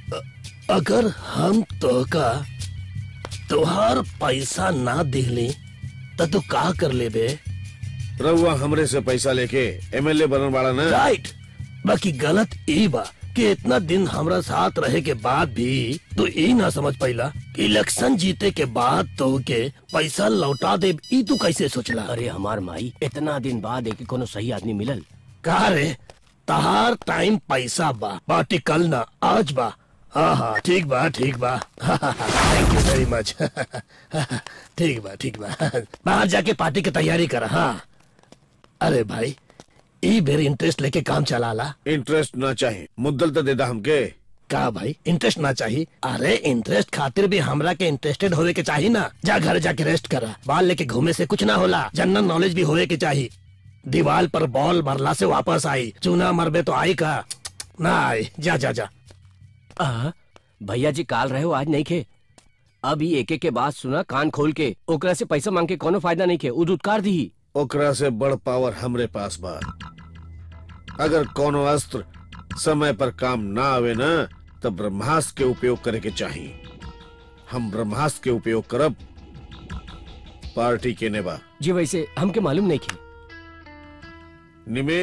अगर हम तो का तुहार पैसा ना दिहली त तू का कर लेबे रहुआ हमरे से पैसा लेके एमएलए बनन वाला ना राइट बाकी गलत ई बा कि इतना दिन हमरा साथ रहे के बाद भी तू ई ना समझ पाइला कि इलेक्शन जीते के बाद तो के पैसा लौटा दे ई तू कैसे सोचला अरे हमार माई इतना दिन बाद एक कोनो सही आदमी मिलल का रे तहार टाइम पैसा बा पार्टी कल ना आज बा हाँ हाँ ठीक बा ठीक बा थैंक यू वेरी मच ठीक बा ठीक बा बाहर जाके पार्टी की तैयारी कर हाँ अरे भाई ई बेर इंटरेस्ट लेके काम चलाला इंटरेस्ट ना चाहिए मुद्दल तो देदा हमके का भाई इंटरेस्ट ना चाहिए अरे इंटरेस्ट खातिर भी हमरा के इंटरेस्टेड होवे के चाहिए ना जा घर जाके रेस्ट करा बाल लेके घूमे से कुछ ना होला जनरल नॉलेज भी होवे के चाहिए दीवार पर बॉल मरला से वापस आई चूना मरबे तो आई का ना आई जा जा जा आ, भैया जी काल रहे हो आज नहीं खे अभी एक एक के बात सुना कान खोल के ओकरा से पैसा मांग के कोनो फायदा नहीं खे उ दुत्कार दी ओकरा से बड़ पावर हमरे पास बा अगर कोनो अस्त्र समय पर काम ना आवे ना तो ब्रह्मास्त्र के उपयोग करे के चाहिए हम ब्रह्मास्त्र के उपयोग करब पार्टी के नेबा जी वैसे हमके मालूम नहीं खे निमे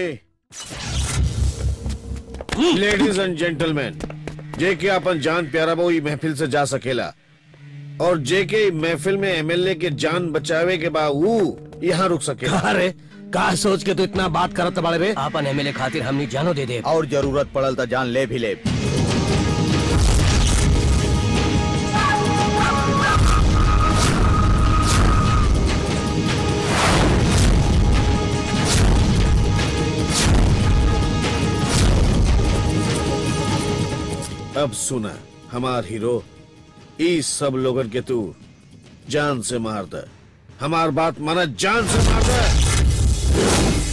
लेडीज एंड जेंटलमैन जे के अपन जान प्यारा बा ई महफिल से जा सकेला और जे के ई महफिल में एमएलए के जान बचावे के बा ऊ यहाँ रुक सकेला अरे का सोच के तू इतना बात करत बाड़े बे आपन एमएलए खातिर हमनी जानो दे दे और जरूरत पड़ल तो जान ले भी ले अब सुना हमार हीरो ई सब लोगन के तू जान से मार दे हमार बात माना जान से मार दे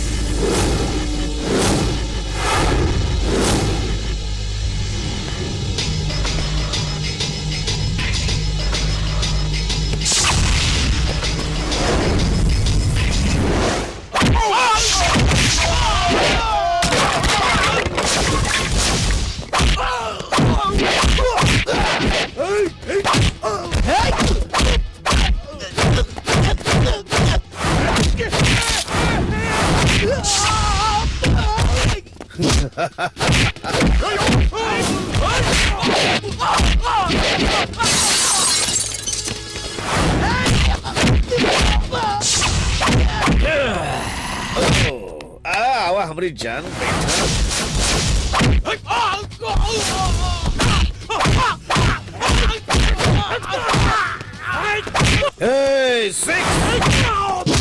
आ आवा हमारी जान बैठा Hey, six!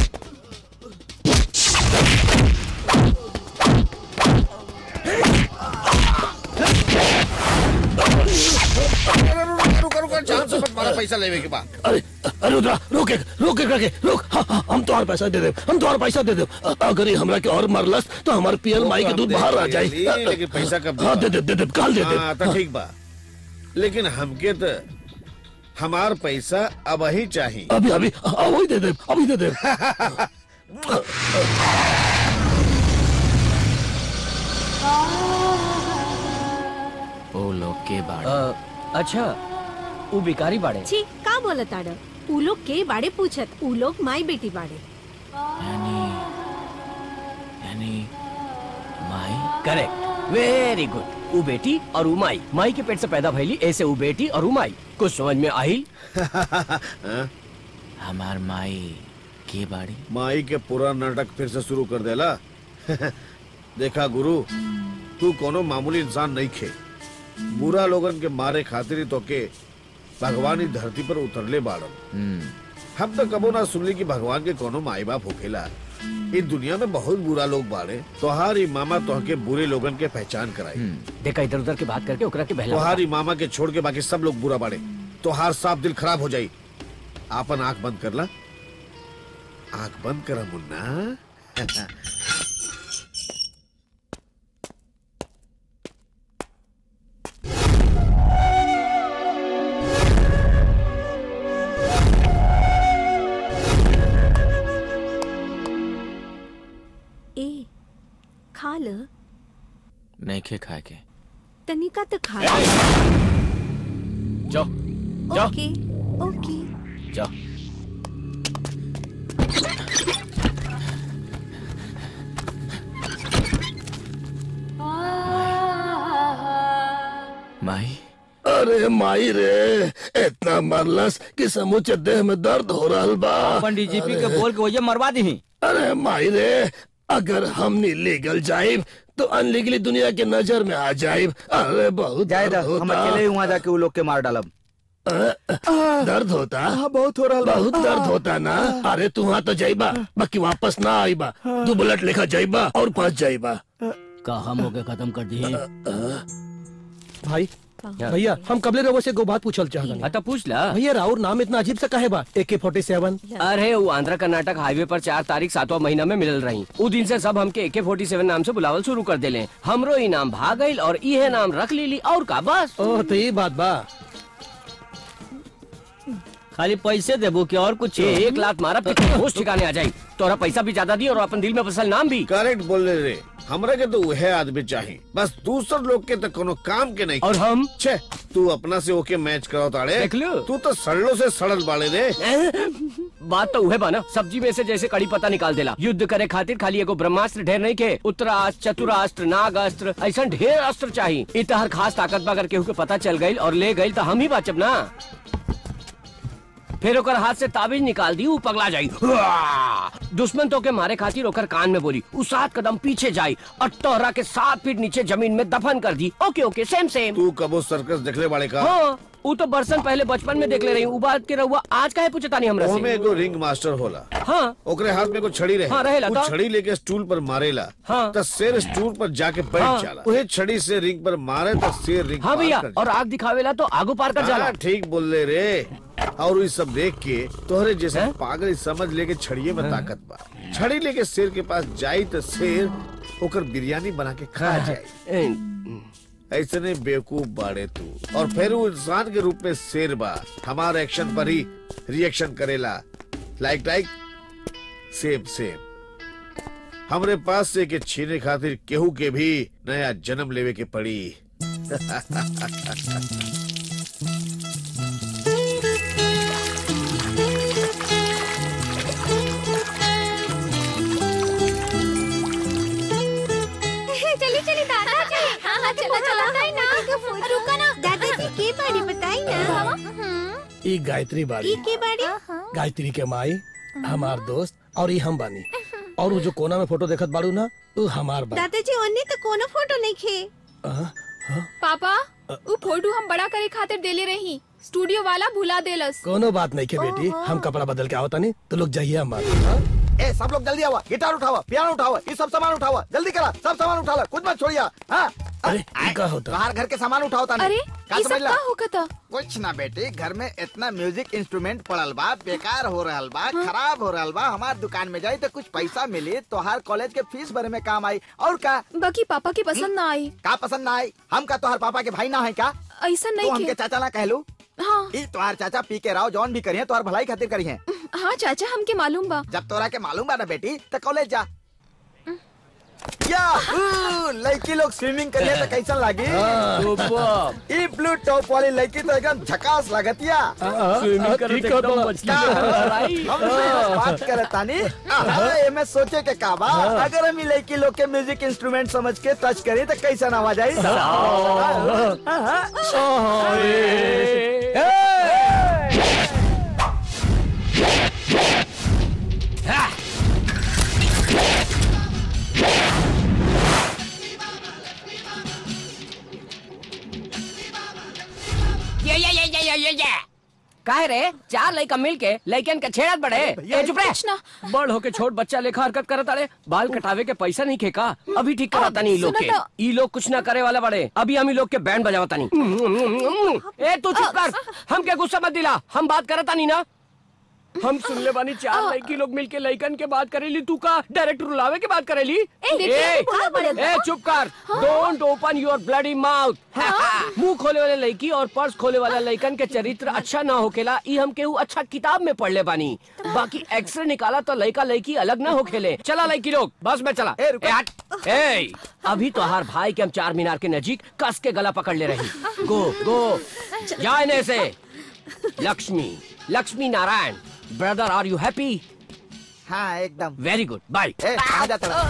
रुका रुका जान से मत मारा पैसा लेवे के बाद अरे अरे रुद्रा रोके रोके करके रोक हाँ, हाँ, हम तुम्हारा पैसा दे दे हम तुम्हारा पैसा दे दे अ- अगर ये हमरा के और मरलस तो हमारे पियल माई के दूध बाहर आ जाए लेकिन पैसा कब हाँ दे दे दे दे काल दे दे हाँ तो ठीक बा लेकिन हमके तो हमार पैसा अब ही चाहिए अभी अभी हाँ, वही दे दे अभी दे दे ओ लोग के बाड़े अच्छा उ बिकारी बाड़े छी का बोलत आड़ उ लोग के बाड़े पूछत उ लोग माई बेटी बाड़े यानी यानी माई करेक्ट वेरी गुड उ बेटी और उ माई माई के पेट से पैदा भइली ऐसे उ बेटी और उ माई कुछ समझ में आई हमार माई के बाड़ी माई के पूरा नाटक फिर से शुरू कर देला देखा गुरु तू कोनो मामूली इंसान नहीं खे बुरा लोगन के मारे खातिर ही तो के भगवान ही धरती पर उतरले बाड़न हम तो कबो ना सुनली कि भगवान के कोनो माई बाप होखेला इस दुनिया में बहुत बुरा लोग बाड़े तोहारी मामा तोहके बुरे लोगन के पहचान कराई देखा इधर उधर की बात करके ओकरा के बहला तोहारी मामा के छोड़ के बाकी सब लोग बुरा बाड़े तोहार साफ दिल खराब हो जाई आपन आंख बंद कर ला आंख बंद करा मुन्ना ए खा ल नहीं खे खाए के तनिका तो खा ल जाओ जाओ ओके ओके जाओ माई अरे माई रे इतना मरलस कि समूचे देह में दर्द हो रहा बा अपन डीजीपी के बोल के वजह मरवा दी अरे माई रे अगर हमने लीगल जाइब तो अनलीगली दुनिया के नजर में आ जाइब अरे बहुत जाए दर्द हम होता अकेले ही वहाँ जाके वो लोग के मार डालब दर्द होता बहुत हो रहा बहुत दर्द होता ना अरे तू वहाँ तो जाइबा बाकी वापस ना आईबा तू बुलेट लेखा जाइबा और फंस जाइबा का हम होके खत्म कर दिए भाई भैया हम कबले रवो से गो बात पूछल चाहत हाँ तो पूछ ला भैया राउर नाम इतना अजीब सा काहे बा ए के फोर्टी सेवन अरे वो आंध्र कर्नाटक हाईवे पर चार तारीख सातवां महीना में मिलल रही उ दिन से सब हमके एके फोर्टी सेवन नाम से बुलावल शुरू कर देले हमरो ई नाम भाग गईल और इहे नाम रख लीली और का बस ओह तो ये बात बा खाली पैसे देबो कि और कुछ एक लाख मारा फिर होश ठिकाने आ जाई तोरा पैसा भी ज्यादा दी और अपन दिल में बसल नाम भी करेक्ट बोल रहे रे हमरा के तो वह आदमी चाहिए बस दूसर लोग के तो कोनो काम के नहीं और हम छे तू अपना से ओके मैच कराओ ताड़े देख लो। तू तो सड़लों से सड़ल बाड़े रे बात तो उहे बा ना सब्जी में से जैसे कड़ी पत्ता निकाल देला युद्ध करे खातिर खाली एगो ब्रह्मास्त्र ढेर नहीं के उत्तरास्त्र चतुरास्त्र नागास्त्र ऐसा ढेर अस्त्र चाहिए इतहर खास ताकत बा अगर केहू के पता चल गई और ले गई तो हम ही बचब ना फिर ओकर हाथ से ताबीज निकाल दी ऊ पगला जाई दुश्मन तो के मारे खातिर ओकर कान में बोली ऊ सात कदम पीछे जाई और तोहरा के सात फीट नीचे जमीन में दफन कर दी ओके ओके सेम सेम तू कबो सर्कस देखले बाड़े का हाँ ऊ तो बरसन पहले बचपन में देख ले रही ऊ बात के रहुआ आज काहे पूछता नहीं हमरा ओमे से एगो रिंग मास्टर होला हाँ ओकरे हाथ में एगो छड़ी रहे हाँ, रहेला उ तो। छड़ी लेके स्टूल पर मारेला हाँ। तो शेर स्टूल पर जाके बैठ हाँ। जाला वही छड़ी से रिंग पर मारे तो शेर रिंग हाँ पार भैया कर और आग दिखावेला तो आगू पार कर जाला हाँ, ठीक बोल ले रे और ये सब देख के तोहरे जैसे हैं? पागल समझ लेके छड़िए में ताकत बा छड़ी लेके शेर के पास जाई तो शेर ओकर बिरयानी बना के खा जाए ए, ऐसे नहीं बेवकूफ बाड़े तू और फिर वो इंसान के रूप में शेर बा हमारे एक्शन पर ही रिएक्शन करेला लाइक लाइक सेम सेम हमरे पास से के छीने खातिर केहू के भी नया जन्म लेवे के पड़ी चली चली दादाजी हाँ हाँ चलो चलो बताई ना रुका ना दादाजी के बारे बताई ना ई गायत्री बाड़ी ई के बारे गायत्री के माई हमार दोस्त और ई हम बानी और वो जो कोना में फोटो देखत बाड़ू ना वो हमार बा दादाजी ओने तो कोनो फोटो नहीं खे हाँ? पापा उ फोटो हम बड़ा करे खातिर देले रही स्टूडियो वाला भुला देलस कोनो बात नहीं के बेटी हम कपड़ा बदल के आवता नहीं तो लोग जाइए हमारे ए सब लोग जल्दी आवा गिटार उठावा पियानो उठावा ये सब सामान उठावा जल्दी करा सब सामान उठा ला कुछ मत छोड़िया हाँ अरे ये का होता बाहर घर के सामान उठाओ तानी अरे का ये समझ सब ला? का होखता कुछ ना बेटी घर में इतना म्यूजिक इंस्ट्रूमेंट पड़ल बा बेकार हो रहल बा खराब हो रहल बा हमार दुकान में जाई तो कुछ पैसा मिली तोहार कॉलेज के फीस भरे में काम आई और का बाकी पापा के पसंद ना आई का पसंद ना आई हम का तोहार पापा के भाई ना है का ऐसा तू नहीं हमके के चाचा ना कहलू हाँ ई तोहार चाचा पी के राव जौन भी करिए तोहार भलाई खातिर करिए हाँ चाचा हमके मालूम बा जब तोरा के मालूम बा ना बेटी तो कॉलेज जा या ऊ, लड़की लोग स्विमिंग करिए तो कैसा लागी सुपर ई ब्लू टॉप वाली लड़की तो एकदम झकास लागतिया स्विमिंग करत एकदम मछली का? के तरह आई। हम तो बात करत तानी आहा, एमे सोचे के का बा अगर हम ई लड़की लोग के म्यूजिक इंस्ट्रूमेंट समझ के टच करी तो कैसा आवाज आई ये ये ये ये ये ये ये काहे रे चार लड़का मिल के लड़कन के छेड़त बड़े ए चुप रहे कुछ ना। बड़ होके छोट बच्चा लेखा हरकत करत अड़े बाल कटावे के पैसा नहीं खेका अभी ठीक कराता नहीं ई लोग के सुनो तो। ई लोग कुछ ना करे वाला बड़े अभी हम ई लोग के बैंड बजावता नहीं ए तू चुप कर हम के गुस्सा मत दिला हम बात करता नहीं ना हम सुनले बानी चार लड़की लोग मिलके लड़कन के बात करेली तू का डायरेक्ट रुलावे के बात करेली देखिए, ए, बोला बड़ा। ए चुप कर don't open your bloody mouth मुंह खोले वाले लड़की और पर्स खोले वाला लड़कन के चरित्र अच्छा ना होकेला ई हम केहू अच्छा किताब में पढ़ ले बानी बाकी एक्सरे निकाला तो लड़का लड़की अलग ना होखेले चला लड़की लोग बस में चला ए, रुको। ए, हट। ए, अभी तो हर भाई के हम चार मीनार के नजीक कस के गला पकड़ ले रही गो गो जाने से Lakshmi Lakshmi Narayan brother are you happy हाँ एकदम वेरी गुड बाय ए कहाँ जाता रहा?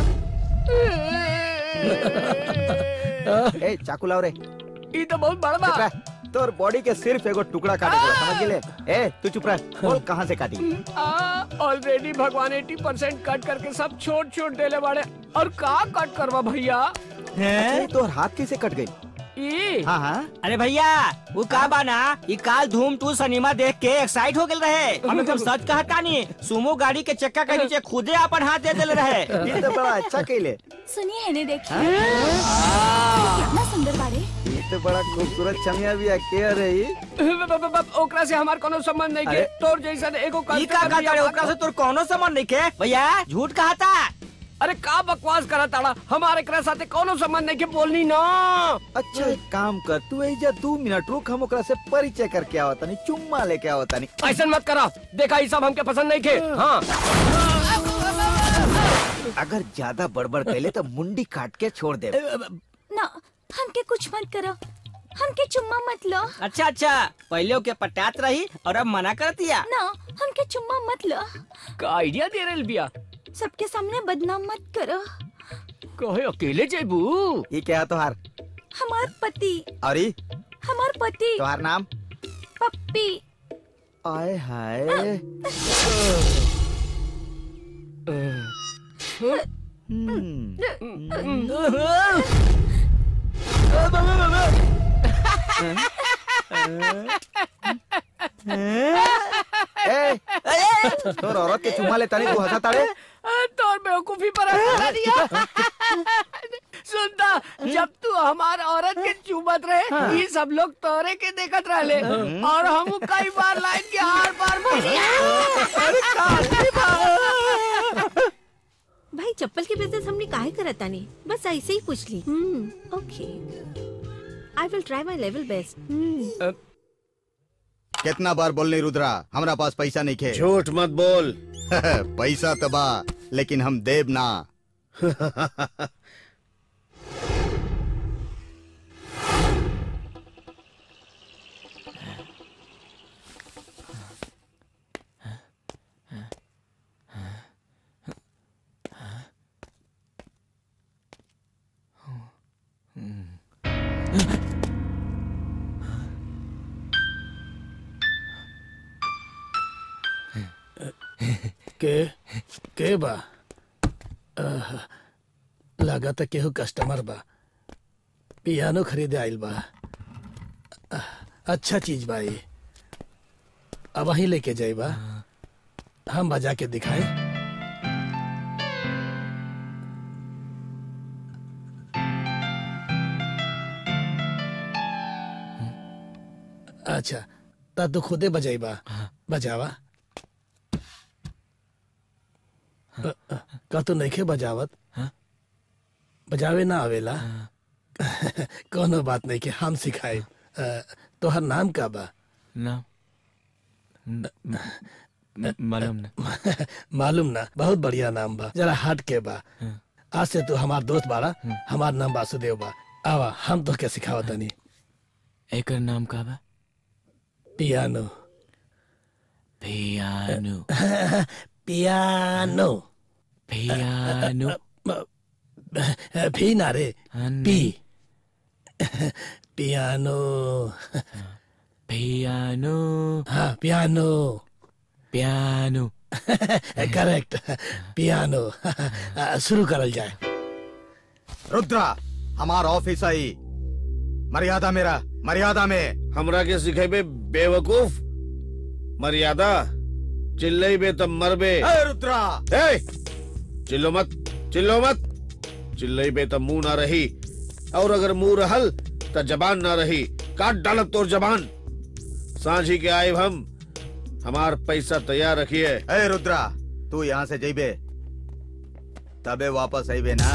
ए चाकू लाओ रे ये तो बहुत बड़ा चुप रह तोर बॉडी के सिर्फ एगो टुकड़ा काटे के बा, समझ गेले ए तू चुप रह बोल कहाँ से काटी ऑलरेडी भगवान 80 परसेंट कट करके सब छोट छोट देले बाड़े और का कट करवा भैया अच्छा, तोर हाथ कैसे कट गई ई हाँ हाँ अरे भैया वो का बाना ये काल धूम टू सिनेमा देख के एक्साइट हो गए रहे हम एकदम सच कहता नहीं सुमो गाड़ी के चक्का के नीचे खुदे अपन हाथ दे दिल रहे ये तो बड़ा अच्छा कैले सुनिए है देखिए कितना सुंदर बारे ये तो बड़ा खूबसूरत चमिया भी है के रही ब- ब- ब- ओकरा से हमार कोनो संबंध नहीं के अरे। तोर जैसा एगो ई का कल्चर कहता रे ओकरा से तोर कोनो संबंध नहीं के भैया झूठ कहता अरे का बकवास करा ताड़ा हमारे एकरा साथे कोनो संबंध नहीं के बोलनी ना अच्छा एक काम कर तू एजा दो मिनट रुक हम ओकरा से परिचय करके आवता नहीं चुम्मा लेके आवता नहीं ऐसा मत करा देखा ये सब हमके पसंद नहीं के हाँ अगर ज्यादा बड़बड़ कैले तो मुंडी काट के छोड़ दे ना हमके कुछ मत करो हमके चुम्मा मत लो अच्छा अच्छा पहले ओके पटात रही और अब मना कर दिया ना हमके चुम्मा मत लो का आइडिया दे रहे बिया सबके सामने बदनाम मत करो कहे अकेले जेबू ये क्या है तोहार हमार पति और ये हमार पति तोहार नाम पप्पी आय हाय हम्म, ए, तोर औरत के चुम्मा लेता नहीं तू हंसा ताड़े तोर बेवकूफी पर हंसा दिया सुनता जब तू हमार औरत के चुमत रहे ये सब लोग तोरे के देखत रहले और हम कई बार लाइन के आर पार भाई चप्पल के बिजनेस हमने काहे करत तानी बस ऐसे ही पूछ ली okay I will try my level best कितना बार बोलने रुद्रा हमरा पास पैसा नहीं खे झूठ मत बोल पैसा तबा लेकिन हम देव ना के के बा आह, लगा त केहू कस्टमर बा पियानो खरीदे आइल बा आह, अच्छा चीज बा ये अब वहीं लेके जाई बा हम बजा के दिखाए अच्छा ता तू खुदे बजाई बा बजावा अ, अ, का तू नइखे बजावत बजावे ना आवेला कोनो बात नहीं के हम सिखाए तोहर नाम का बा ना मालूम ना मालूम ना बहुत बढ़िया नाम बा जरा हट के बा आज से तू हमार दोस्त बाड़ा हमार नाम वासुदेव बा आवा हम तो के सिखावत तनी एकर नाम का बा पियानो पियानो पियानो पियानो भी ना रे हाँ, पी नहीं। पियानो पियानो हाँ पियानो पियानो करेक्ट पियानो शुरू करल जाए रुद्रा हमार ऑफिस आई मर्यादा मेरा मर्यादा में हमरा के सिखेबे बेवकूफ मर्यादा चिल्लेबे तब मरबे ए रुद्रा ए चिल्लो मत चिल्लो मत चिल्लेबे तब मुंह ना रही और अगर मुंह रहल त जबान ना रही काट डालत तोर जबान सांझी के आए हम हमार पैसा तैयार रखिए ए रुद्रा तू यहाँ से जइबे तबे वापस आइबे ना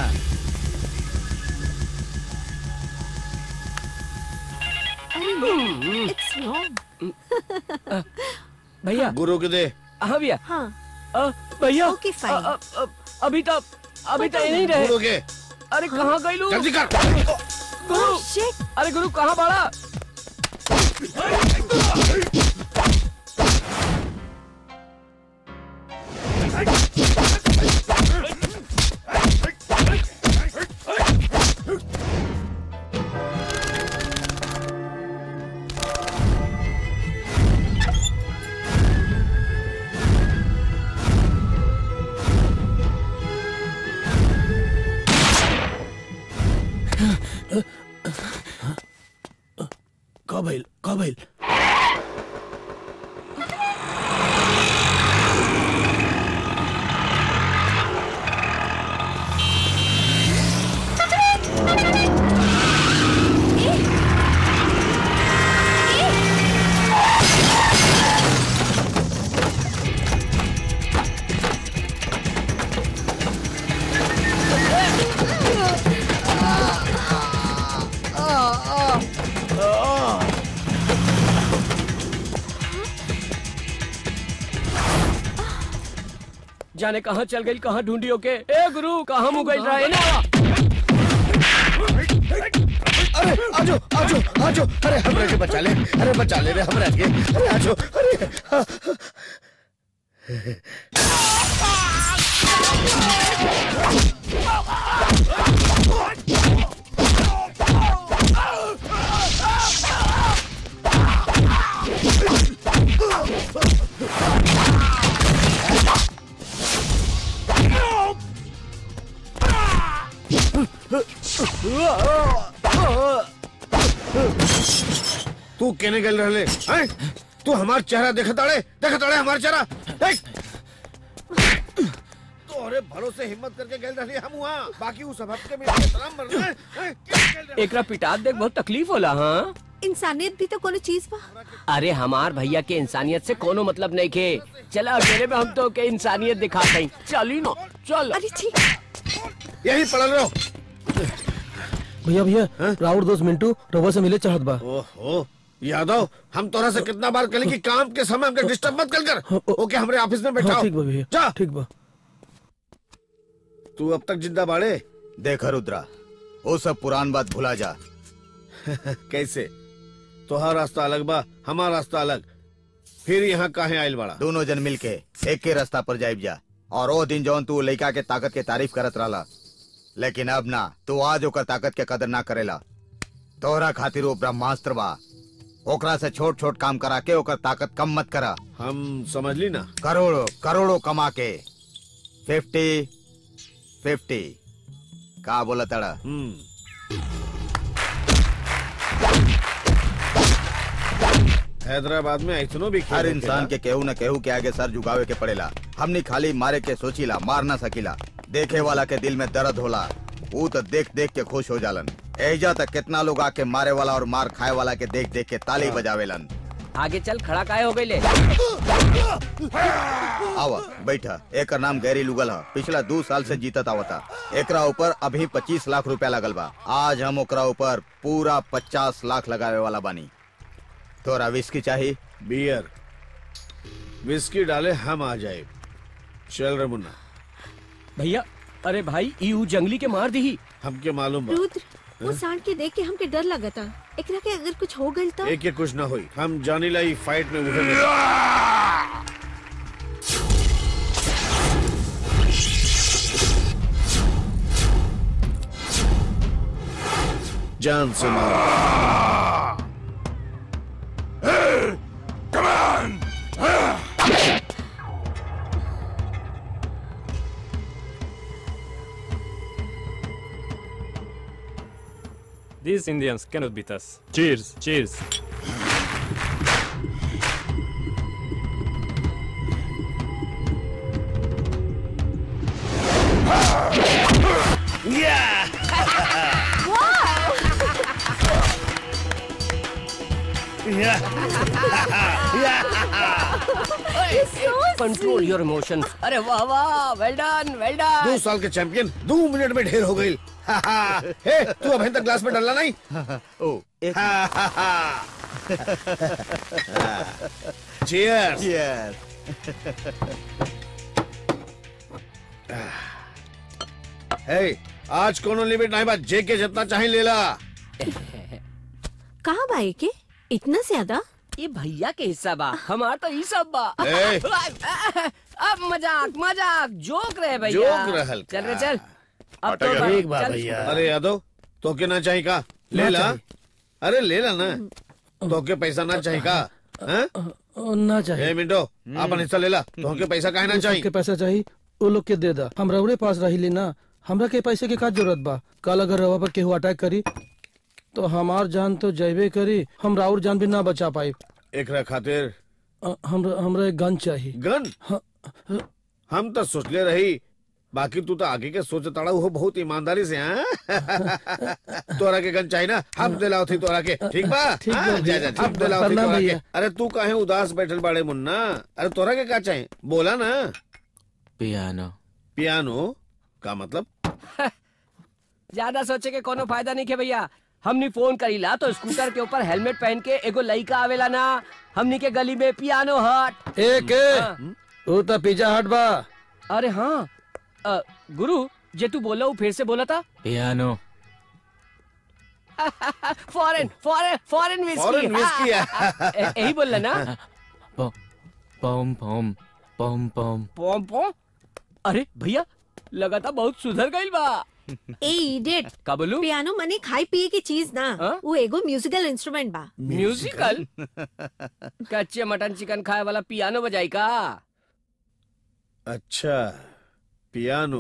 इट्स रॉन्ग भैया गुरु के दे हाँ भैया हाँ अ, भैया Okay, fine. अ, अ, अ, अभी तो अभी तो नहीं रहे गुरु के अरे कहाँ गई लू जल्दी कर गुरु शिट अरे गुरु कहाँ बड़ा जाने कहाँ चल गई कहाँ ढूंढी ओके ए गुरु कहाँ मुँह गई रहा है ना अरे आजो आजो आजो अरे हमरा के बचा ले अरे बचा ले रे हमरा के अरे आजो अरे हाँ, हाँ। तू केने गल रहले हैं तू हमार चेहरा देखत अड़े देखत अड़े हमार चेहरा देख तोरे भरोसे हिम्मत करके गल रहली हम वहां बाकी उ सब के में सलाम मर रहे हैं क्या गल रहले? एकरा पिटात देख बहुत तकलीफ होला हाँ इंसानियत भी तो कोनो चीज बा अरे हमार भैया के इंसानियत से कोनो मतलब नहीं के चला अकेले में हम तो के इंसानियत दिखाते हैं चली ना चल अरे ठीक यही पड़ल रहो भैया भैया राउर दोस्त मिंटू रवा से मिले चाहत बा ओहो यादव हम तोरा से कितना बार कहली कि काम के समय हमके डिस्टर्ब मत कर कर ओके हमरे ऑफिस में हाँ, बैठाओ ठीक बा भैया जा ठीक बा तू अब तक जिंदा बाड़े देख रुद्रा वो सब पुरान बात भुला जा कैसे तोहार रास्ता अलग बा हमार रास्ता अलग फिर यहाँ काहे आयल बड़ा दोनों जन मिलके एक के रास्ता पर जाइब जा और वो दिन जौन तू लड़का के ताकत के तारीफ करत रहला लेकिन अब ना तू आज ओकर ताकत के कदर ना करेला तोहरा खातिर वो ब्रह्मास्त्र बा ओकरा से छोट छोट काम करा के ओकर ताकत कम मत करा हम समझ ली ना करोड़ों करोड़ों कमा के फिफ्टी फिफ्टी का बोला तड़ा हैदराबाद में ऐसनो भी खेल हर होखेला। इंसान के केहू न केहू के आगे सर झुकावे के पड़ेला हमनी खाली मारे के सोचीला मार ना सकीला देखे वाला के दिल में दर्द होला वो तो देख देख के खुश हो जालन एजा तक कितना लोग आके मारे वाला और मार खाए वाला के देख देख के ताली बजावेलन आगे चल खड़ा काहे हो गई ले आवा बैठा एकर नाम गैरी लुगल है पिछला दो साल से जीतत आवता एकरा ऊपर अभी पच्चीस लाख रुपया लगल बा आज हम ओकरा ऊपर पूरा पचास लाख लगावे वाला बानी तोरा विस्की चाहिए बियर विस्की डाले हम आ जाए चल रे मुन्ना भैया अरे भाई यू जंगली के मार दी हमके मालूम बा रुद्र वो सांड के देख के हमके डर लगता एकरा के अगर कुछ हो गइल तो एक के कुछ ना हुई हम जानी लाई फाइट में उहे मिले जान से मारो These Indians cannot beat us. Cheers, cheers. Control your emotion अरे वाह वाह वेल डन वेल दो डन साल के चैंपियन दो मिनट में ढेर हो गई हे तू अभी तक ग्लास में डालना नहीं ओ एक चीयर्स Cheers. हे आज कोनो लिमिट नहीं बा जे के जितना चाहे ले ला कहाँ बा के इतना ज्यादा ये भैया के हिस्सा बा हमार तो ई सब बा ए। अब मजाक मजाक जोक रहे भैया जोक रहल का। चल रे चल अब तो बा- ठीक बा चल। भैया अरे यादव तो के ना चाहिए का ले ना ला चाहिए। अरे ले ला ना तो के पैसा ना चाहिए का हैं? ओ, ना चाहिए ए मिंटो अपन हिस्सा ले ला तो के पैसा काहे ना वो चाहिए सबके पैसा चाहिए वो लोग के दे दा हम रउरे पास रही लेना हमरा के पैसे के का जरूरत बा कल अगर रवा पर केहू अटैक करी तो हमार जान तो जैबे करी हम राउर जान भी ना बचा पाई एकरा खातिर हमरा हमरा एक गन चाहिए गन हम तो सोचले रही बाकी तू तो आगे के सोच ताड़ा हो बहुत ईमानदारी से हाँ तोरा के गन चाहिए ना हम दिलाओ थी तोरा के ठीक बा ठीक बा हाँ, भैया, जा जा ठीक हम बा, दिलाओ थी प्रणाम तोरा के भैया। अरे तू काहे उदास बैठल बाड़े मुन्ना अरे तोरा के का चाहिए बोला ना पियानो पियानो का मतलब ज्यादा सोचे के कोनो फायदा नहीं के भैया हमनी फोन करीला तो स्कूटर के ऊपर हेलमेट पहन के एगो लइका आवेला ना हमनी के गली में पियानो हट एक हाँ। वो तो पिज्जा हट बा अरे हाँ अ, गुरु जे तू बोला वो फिर से बोला था piano foreign foreign foreign whiskey Foreign whiskey है। यही बोलना ना पम पम पम पम पॉम पॉम अरे भैया लगा था बहुत सुधर गई बा ए इडियट का बोलू पियानो मने खाई पिए की चीज ना हाँ? वो एगो म्यूजिकल इंस्ट्रूमेंट बा म्यूजिकल कच्चे मटन चिकन खाए वाला पियानो बजाई का अच्छा पियानो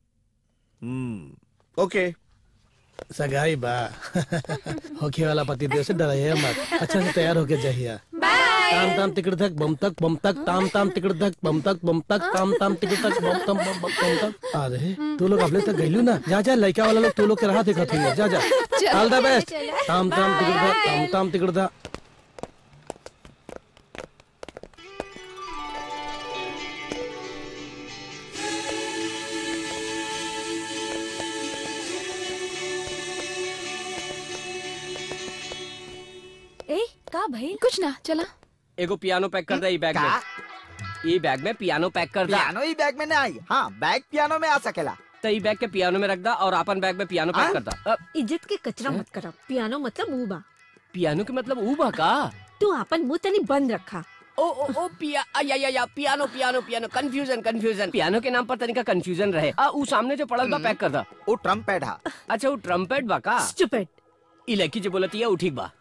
हम्म ओके सगाई बा होखे वाला पति देव से डराइए मत अच्छा से तैयार होके जाइए ताम ताम तिकड़ तक बम तक बम तक ताम ताम तिकड़ तक बम तक बम तक ताम ताम तिकड़ तक बम तम बम बम बम तक आ रहे तू लोग अगले तक गइलू ना जा जा लड़का वाला लोग तू लोग के राह देखत हुई जा जा ऑल द बेस्ट ताम ताम तिकड़ तक ताम ताम तिकड़ तक ए का भाई कुछ ना चला एगो पियानो पैक कर दे ई बैग में ई बैग में पियानो पैक कर दे पियानो ही बैग में नहीं आई हाँ बैग पियानो में आ सकेला तो ई बैग के पियानो में रख दा और अपन बैग में पियानो पैक हाँ? कर दा अ, इज्जत के कचरा मत करा पियानो मतलब ऊ बा पियानो के मतलब ऊ बा का तू अपन मुंह तनी बंद रखा ओ ओ ओ पिया आ, या या या piano piano piano confusion confusion piano के नाम पर तनिका कंफ्यूजन रहे आ ऊ सामने जो पड़ल बा पैक कर दा वो ट्रम्पेट हा अच्छा वो ट्रम्पेट बा का स्टूपिड ई लड़की जो बोलती है वो ठीक बा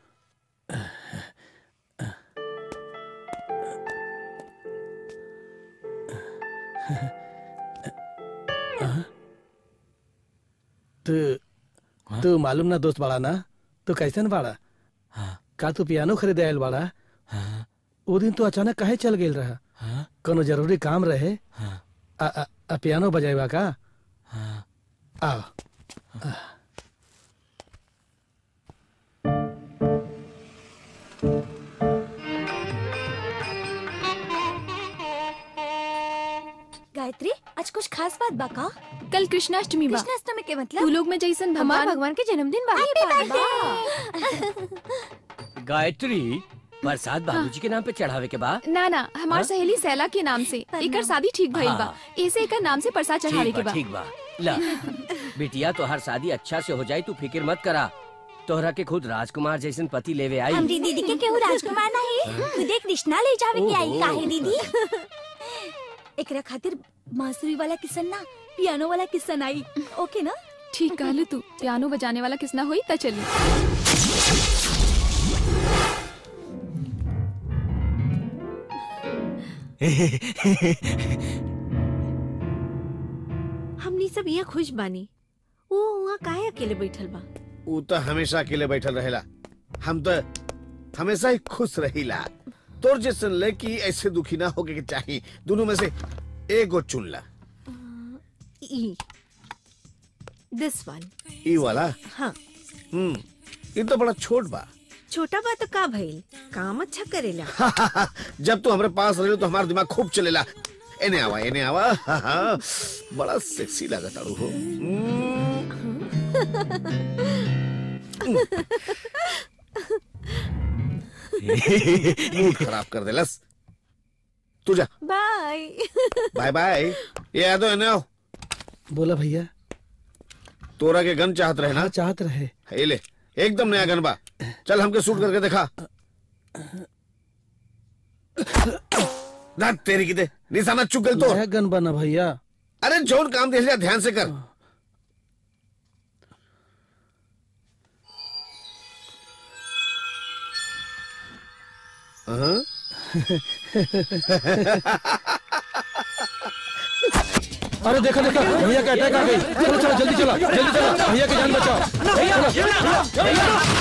तू तू मालूम ना दोस्त बाड़ा ना तू कैसन बाड़ा का तू पियानो खरीदे आयल बाड़ा वो दिन तू अचानक काहे चल गेल रहा कोनो जरूरी काम रहे आ, आ, आ पियानो बजाएबा का आओ गायत्री आज कुछ खास बात बा का कल कृष्णाष्टमी बा कृष्णाष्टमी के मतलब तू लोग में जैसन हमार भगवान भगवान के जन्मदिन बा गायत्री प्रसाद बाबूजी के नाम पे चढ़ावे के बा ना ना हमार हाँ? सहेली सैला के नाम से एकर शादी ठीक भइल बा हाँ। ऐसे एकर नाम से प्रसाद चढ़ावे ठीक के बा बा ठीक बा ला बिटिया तोहर शादी अच्छा से हो जाए तू फिक्र मत करा तोहरा के खुद राजकुमार जैसन पति लेवे आई हमरी दीदी के केहू राजकुमार नहीं खुदे कृष्णा ले जावे के आई ओहो। काहे दीदी एकरा खातिर बांसुरी वाला किसन ना पियानो वाला किसन आई ओके ना ठीक कहलू तू पियानो बजाने वाला किसना हुई त चली हमनी सब यहाँ खुश बानी वो वहाँ काहे अकेले बैठल बा ऊ तो हमेशा अकेले बैठल रहेला हम तो हमेशा ही खुश रहीला तोर जैसन लड़की ऐसे दुखी ना होके के चाहिए दोनों में से एगो चुन ला ई दिस वन ई वाला हाँ हम्म ये तो बड़ा छोट बा छोटा बा तो का भइल काम अच्छा करेला जब तू हमारे पास रहे तो हमारा दिमाग खूब चलेला एने आवा एने आवा बड़ा सेक्सी लागत आड़ू हो मूड खराब कर देलस तू जा बाय बाय बाय ये आ दो एने आओ बोला भैया तोरा के गन चाहत रहे ना चाहत रहे ये ले एकदम नया गन बा चल हमके शूट करके दिखा ना तेरी की दे निशाना चुक गल तो नया गन बना भैया अरे जौन काम देख लिया ध्यान से कर हाँ? अरे देखा देखा भैया का अटैक आ गई चलो चलो जल्दी चलो जल्दी चलो भैया की जान बचाओ भैया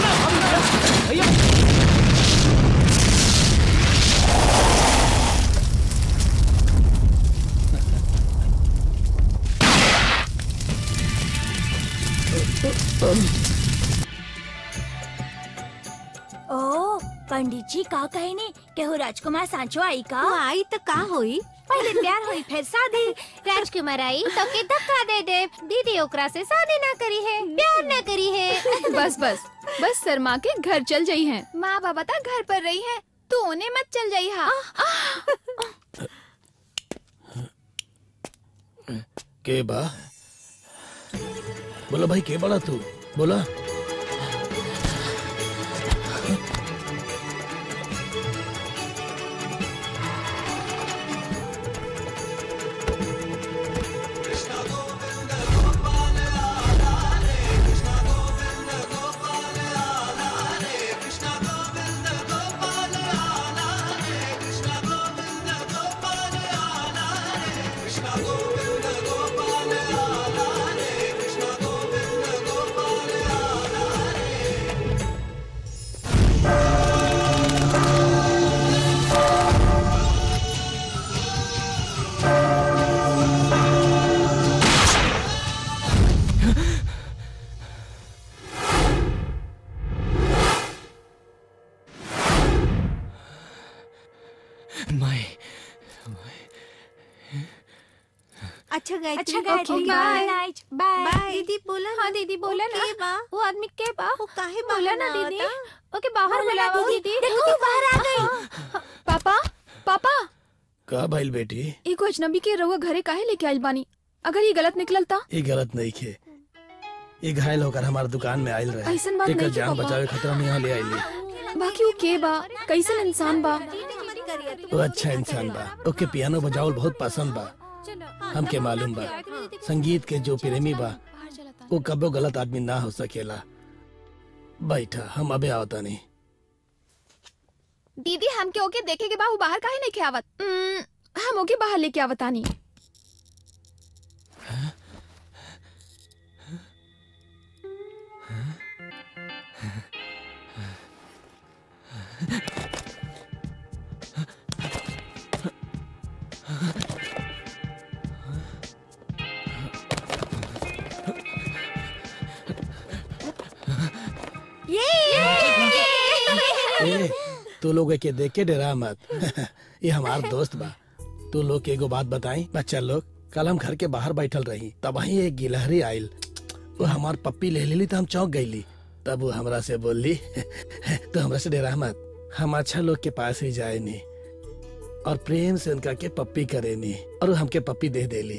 ओ पंडित जी का कहे ने केहू राजकुमार सांचो आई का वो आई तो का होई पहले प्यार हुई फिर शादी राजकुमार आई तो के धक्का दे दे दीदी ओकरा से शादी ना करी है प्यार ना करी है बस बस बस शर्मा के घर चल जाई हैं माँ बाबा ता घर पर रही हैं तू उन्हें मत चल जाई हा के बा बोला भाई के बड़ा तू बोला माई अच्छा गायत्री अच्छा, Gayatri bye. By by. Bye दीदी बोला हाँ दीदी बोला ना के बा वो आदमी के बा वो काहे बोला ना बाहर दीदी आवता? ओके बाहर बोला ना बुलाओ दीदी। दीदी देखो, वो बाहर आ गई। पापा पापा का भाई बेटी एगो अजनबी के रउआ घरे काहे लेके आइल बानी अगर ये गलत निकलता ये गलत नहीं खे ये घायल होकर हमारे दुकान में आयल रहे ऐसन बात एकर नहीं जान पापा। बचावे खतरा में यहाँ ले आइली बाकी वो के बा कैसन इंसान बा वो अच्छा इंसान बा ओके पियानो बजावल बहुत पसंद बा हमके मालूम बा संगीत के जो प्रेमी बा वो कबो गलत आदमी ना हो सकेला बैठा हम अबे आवता नहीं दीदी हमके ओके देखे के बा वो बाहर काहे लेके आवत उम्म, हम ओके बाहर लेके आवतानी ए, तू लोग के देख के डरा मत ये हमार दोस्त बा तू लोग के एगो बात बताई बच्चा लोग कल हम घर के बाहर बैठल रही तब वही एक गिलहरी आयल वो हमार पप्पी ले लेली तो हम चौंक गईली तब वो हमरा से बोली तो हमरा से डरा मत हम अच्छा लोग के पास ही जाए नी और प्रेम से उनका के पप्पी करे नी और वो हमके पप्पी दे देली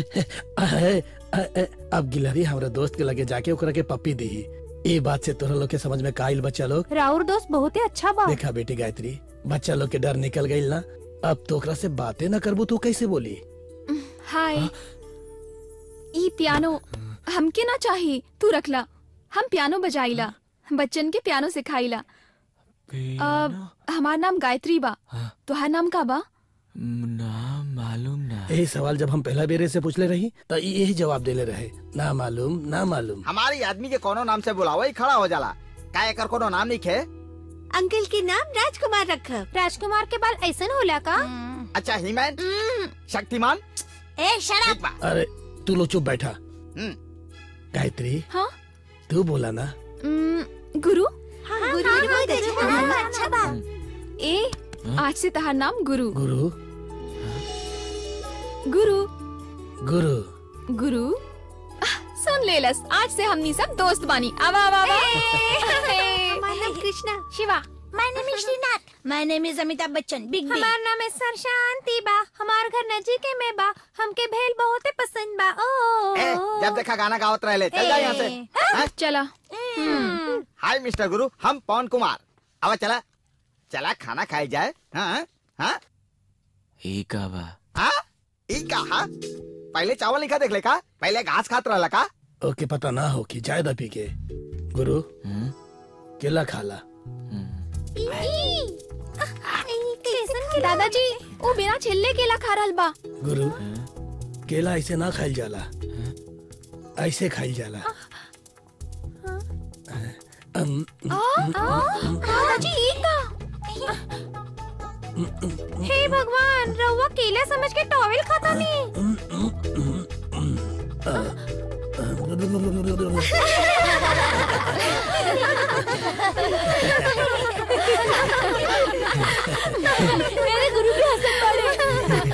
अब गिलहरी हमारे दोस्त के लगे जाके ओकरा के पप्पी दी ये बात से तोरा लोग के समझ में काइल बच्चा लोग राउर दोस्त बहुत ही अच्छा बा देखा बेटी गायत्री बच्चा लोग के डर निकल गई ना अब तो ओकरा से बातें ना करबू तू कैसे बोली हाय ई पियानो हमके ना चाहिए तू रखला हम पियानो बजाइला बच्चन के पियानो सिखाइला अब हमार नाम गायत्री बा तुहार नाम का बा ना मालूम ना यही सवाल जब हम पहला बेरे से पूछले रही तो ई यही जवाब देले रहे ना मालूम ना मालूम हमारी आदमी के कोनो नाम से बुलावा ही खड़ा हो जाला का एकर कोनो नाम नहीं खे अंकल के नाम राजकुमार रखब राजकुमार के बाल ऐसन होला का अच्छा हीमैन शक्तिमान ए शराब ठीक बा अरे तू लोग चुप बैठा हम्म, गायत्री हाँ तू बोला ना उम्म, गुरु हाँ, गुरु बहुत अच्छा बा, अच्छा बा ए आज से तहार नाम गुरु गुरु गुरु गुरु गुरु आह, सुन लेलस आज से हमनी सब दोस्त बानी आवा आवा आवा हमारा नाम Krishna Shiva my name is Shrinath my name is Amitabh Bachchan big B हमार नाम है सर शांति बा हमार घर नजीक में बा हमके भेल बहुत पसंद बा ओ ए, जब देखा गाना गावत रहे चल जा यहाँ से हाँ? चला हाय मिस्टर गुरु हम पवन कुमार अब चला चला खाना खाई जाए हाँ हाँ ई का बा हाँ ई कहा पहले चावल नहीं खा देख ले का पहले घास खात रहला का ओके पता ना हो कि जायद पी के गुरु केला खाला दादाजी वो बिना छिल्ले केला खा रहल बा गुरु केला ऐसे ना खाइल जाला ऐसे खाइल जाला अम, दादाजी ई का हे भगवान रउआ केला समझ के टॉवेल खाता नहीं मेरे गुरु भी हंसत पड़े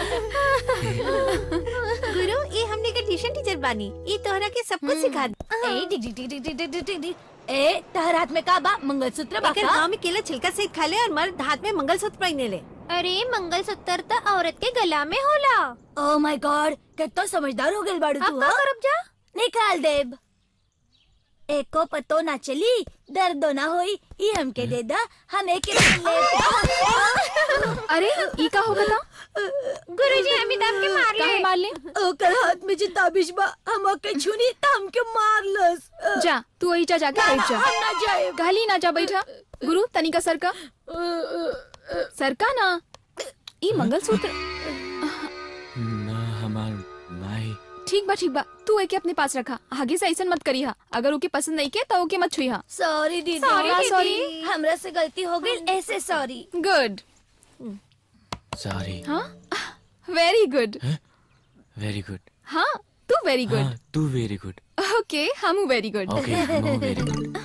गुरु ये हमने के ट्यूशन टीचर बानी ये तोहरा के सब कुछ सिखा दे ए डिग डिग डिग डिग डिग डिग डिग डिग ए तहर हाथ में का बा मंगलसूत्र बा एकर का गांव में केला छिलका से खा ले और मर्द हाथ में मंगलसूत्र पहने ले अरे मंगलसूत्र तो औरत के गला में होला ओ माय गॉड कितना समझदार हो गए बाड़ू तू अब का हाँ? करब जा निकाल देब एको पतो ना चली दर्दो ना होई ई हमके दे दा हम एक ले अरे ई का हो गया गुरुजी अमिताभ के मार काहे ले मार ले ओकर हाथ में जे ताबिश बा हम के छुनी त हमके मारलस जा तू वही जा जाके बैठ जा हम ना जाए कहली ना जा बैठा गुरु तनिका सर का सर का ना ई मंगलसूत्र ना हमार माई ठीक बा ठीक बा तू एके अपने पास रखा आगे से ऐसा मत करी हा अगर ओके पसंद नहीं के तो ओके मत छुई हा सॉरी दीदी Sorry, हाँ, दीदी। हमरा से गलती हो गई ऐसे सॉरी गुड सॉरी हाँ वेरी गुड वेरी गुड हाँ तू वेरी गुड हाँ तू वेरी गुड ओके हम वेरी गुड ओके हम वेरी गुड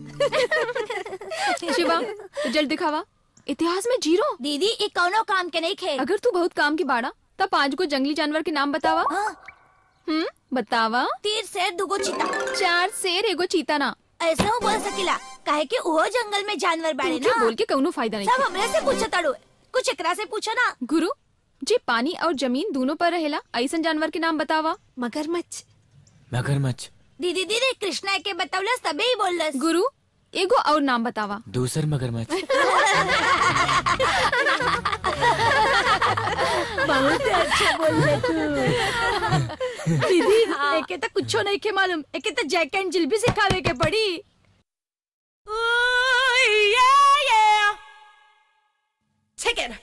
शिवा रिजल्ट दिखावा इतिहास में जीरो दीदी ये कौनो काम के नहीं खे अगर तू बहुत काम की बाड़ा तब पांच को जंगली जानवर के नाम बतावा हम्म बतावा तीर शेर दुगो चीता चार शेर एगो चीता ना ऐसा हो बोल सकिला काहे कि वो जंगल में जानवर बाड़े तू ना बोल के कौनो फायदा नहीं सब हमरे से पूछा ताड़ो कुछ एकरा से पूछो ना गुरु जी पानी और जमीन दोनों पर रहेला ऐसा जानवर के नाम बतावा मगरमच्छ मगरमच्छ दीदी दीदी कृष्णा के बतौलस तबे ही बोललस गुरु एगो और नाम बतावा दूसर मगरमच्छ बहुत अच्छा बोल रहे तू दीदी एके तो कुछो नहीं के मालूम एके तो जैक एंड जिल भी सिखावे के पड़ी Take it.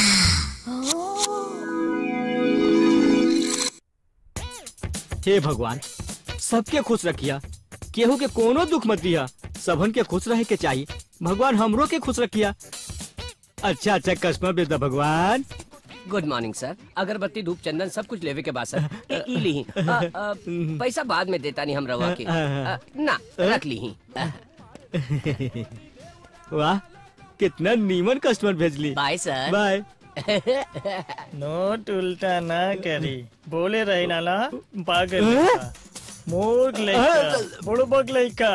हे भगवान सबके खुश रखिया केहू के कोनो दुख मत दिया सबन के खुश रहे के चाहिए भगवान हमरो के खुश रखिया अच्छा अच्छा कस्टमर बेचदा भगवान गुड मॉर्निंग सर अगरबत्ती धूप चंदन सब कुछ लेवे के बाद सर ए, ई लीही अ, अ, पैसा बाद में देता नहीं हम रवा के अ, ना रख लीही वाह कितना नीमन कस्टमर भेजली बाय सर बाय नोट उल्टा ना करी बोले रही नाला पागल लइका मूर्ख लइका बुड़बक लइका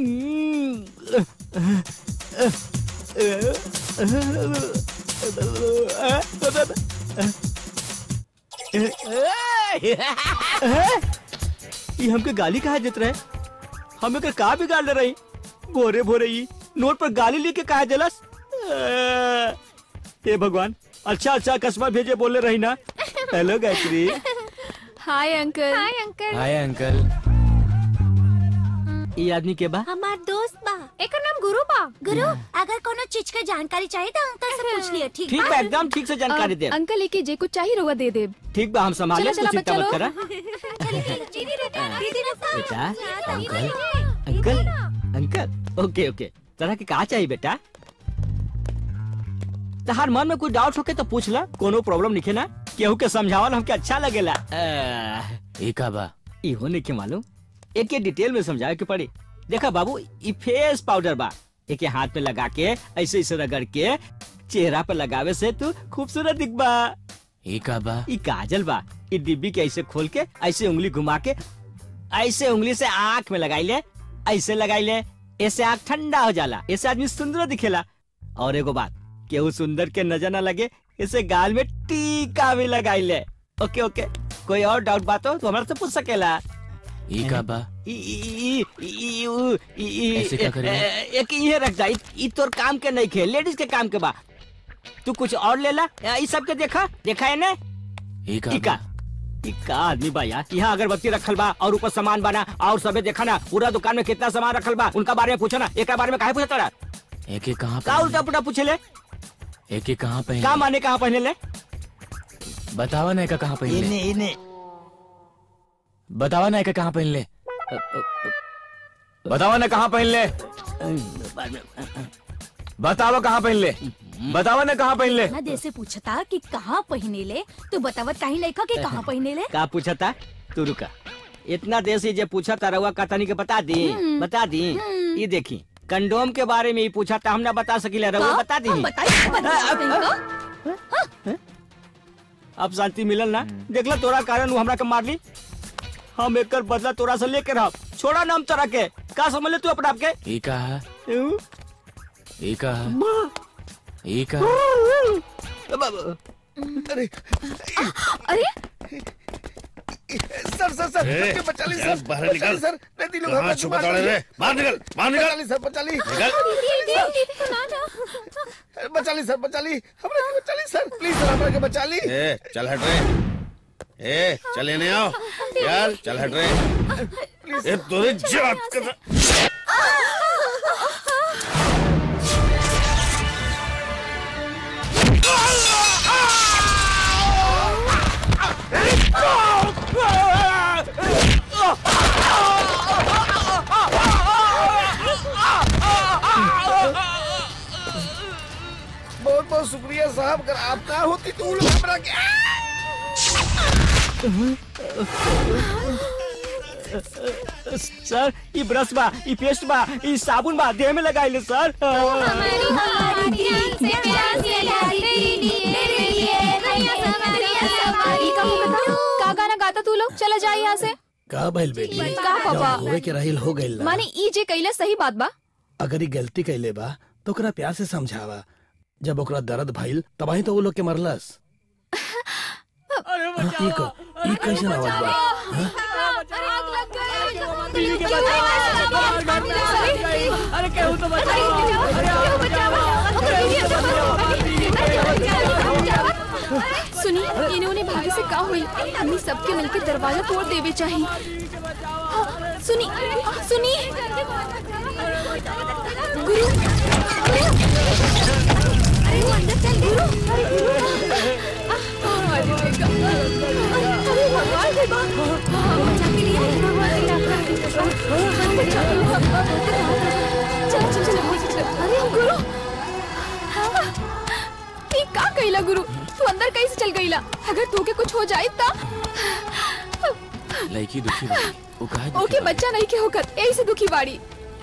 ये हमके गाली कहा देत रहे हम एकर का बिगाड़ ले रही भोरे भोरे ही नोट पर गाली लेके कहा जलस हे भगवान अच्छा अच्छा कस्टमर भेजे बोले रही ना hello Gayatri hi uncle hi uncle hi uncle ये आदमी के बा हमार दोस्त बा एकर नाम गुरु बा गुरु अगर कोनो चीज के जानकारी चाहिए तो अंकल से पूछ लियो ठीक ठीक बा एकदम ठीक से जानकारी दे अ, अंकल लेके जे कुछ चाहिए रहुआ दे दे ठीक बा हम संभाले चलो, तू चलो, चिंता मत बच्चा करा दीदी बेटा दीदी बेटा uncle uncle uncle okay okay तरह के कहा चाहिए बेटा तहार मन में कोई डाउट होके तो पूछ ला कोनो प्रॉब्लम निके ना केहू के समझावल हमके अच्छा लगेला ई का बा इहो नहीं मालूम एक के डिटेल में समझावे के पड़ी देखा बाबू ई फेस पाउडर बा एक हाथ में लगा के ऐसे ऐसे रगड़ के चेहरा पे लगावे से तू खूबसूरत दिखबा ई का बा ई काजल बा ई डिब्बी के ऐसे खोल के ऐसे उंगली घुमा के ऐसे उंगली से आँख में लगाई ले ऐसे लगाई ले ऐसे आँख ठंडा हो जाला ऐसे आदमी सुंदर दिखेला और एगो बात केहू सुंदर के नजर ना लगे इसे गाल में टीका भी लगाई ले ओके ओके कोई और डाउट बात हो तो हमारे से पूछ सकेला ई का बा ई- ई- ई- ई- उ- ई- ई- ऐसे क्या करेगा? ए- एक ये रख जा ई- ई तोर काम के नहीं खे लेडीज के काम के बा तू कुछ और ले ला ई सब के देखा देखा है ने ई का ई का ई का आदमी बा यार यहाँ अगरबत्ती रखल बा और ऊपर सामान बना और सबे देखा ना पूरा दुकान में कितना सामान रखल बा उनका बारे में पूछो ना एक बारे में काहे पूछता रहा एक एक कहाँ का उल्टा पुल्टा पूछे ले एक एक कहाँ पहले का माने कहाँ पहने ले बतावा ना का कहाँ पहले इने इने बतावा ना का कहाँ पहन ले बतावा ना कहाँ पहन ले बतावा कहाँ पहन ले बतावा ना कहाँ पहन ले ना देर से पूछता कि कहाँ पहने ले तू बतावत कहीं लेखा कि कहाँ पहने ले का पूछा था तू रुका इतना देर से जे पूछा था रहुआ कहानी के बता दी हम्म। बता दी हम्म। ये देखी कंडोम के बारे में ही पूछा था हम ना बता सकिले रहुआ का? बता दी हम बताई बता अब शांति मिलल ना देखला तोरा कारण उ हमरा के मारली हम एकर बदला तोरा से लेके रह छोड़ा ना हम तोरा के का समझ ले तू अपना आप के ई का है उ? ई का है ई का है अरे अरे सर सर सर ए, मुझे बचा ली यार, सर बाहर बचा निकल। ली, सर नदी लोग कहाँ हमें छुपा मार दौड़े दिए। रे? बाहर निकल, बाहर निकल। बचा ली सर बचा ली बचा ली सर बचा ली हमरा के बचा ली सर प्लीज सर हमरा के बचा ली ए चल हट रे ए चल लेने आओ चल चल हट रे ए तोरे जात का बहुत बहुत शुक्रिया साहब अगर आप ना होती तो वो लोग हमरा के सर ई ब्रश बा ई पेस्ट बा ई साबुन बा देह में लगाइले सर का गाना गाता तू लोग चला जाए यहाँ से का भइल बेटी का पापा? जब होए के रहिल हो गइल ना माने ई जे कैला सही बात बा अगर ई गलती कैले बा तो ओकरा प्यार से समझावा जब ओकरा दर्द भइल तबाही तो वो लोग के मरलस हाँ, ई क- ई कैसन आवाज बा हाँ? अरे केहू तो सुनी इन्होंने भाभी से का हुई हमने सबके मिलकर दरवाजा तोड़ देवे चाहिए हाँ, सुनी सुनी गुरु अरे वो अंदर चल गुरु अरे गुरु अरे देखा अरे भगवान देखो बचा के लिया चल चल चल चल अरे गुरु ई का कइला गुरु तू अंदर कैसे चल गईला अगर तू के कुछ हो जाए ता लड़की दुखी बा वो काहे दुखी ओके बा? बच्चा नहीं के होकर ऐसे दुखी बाड़ी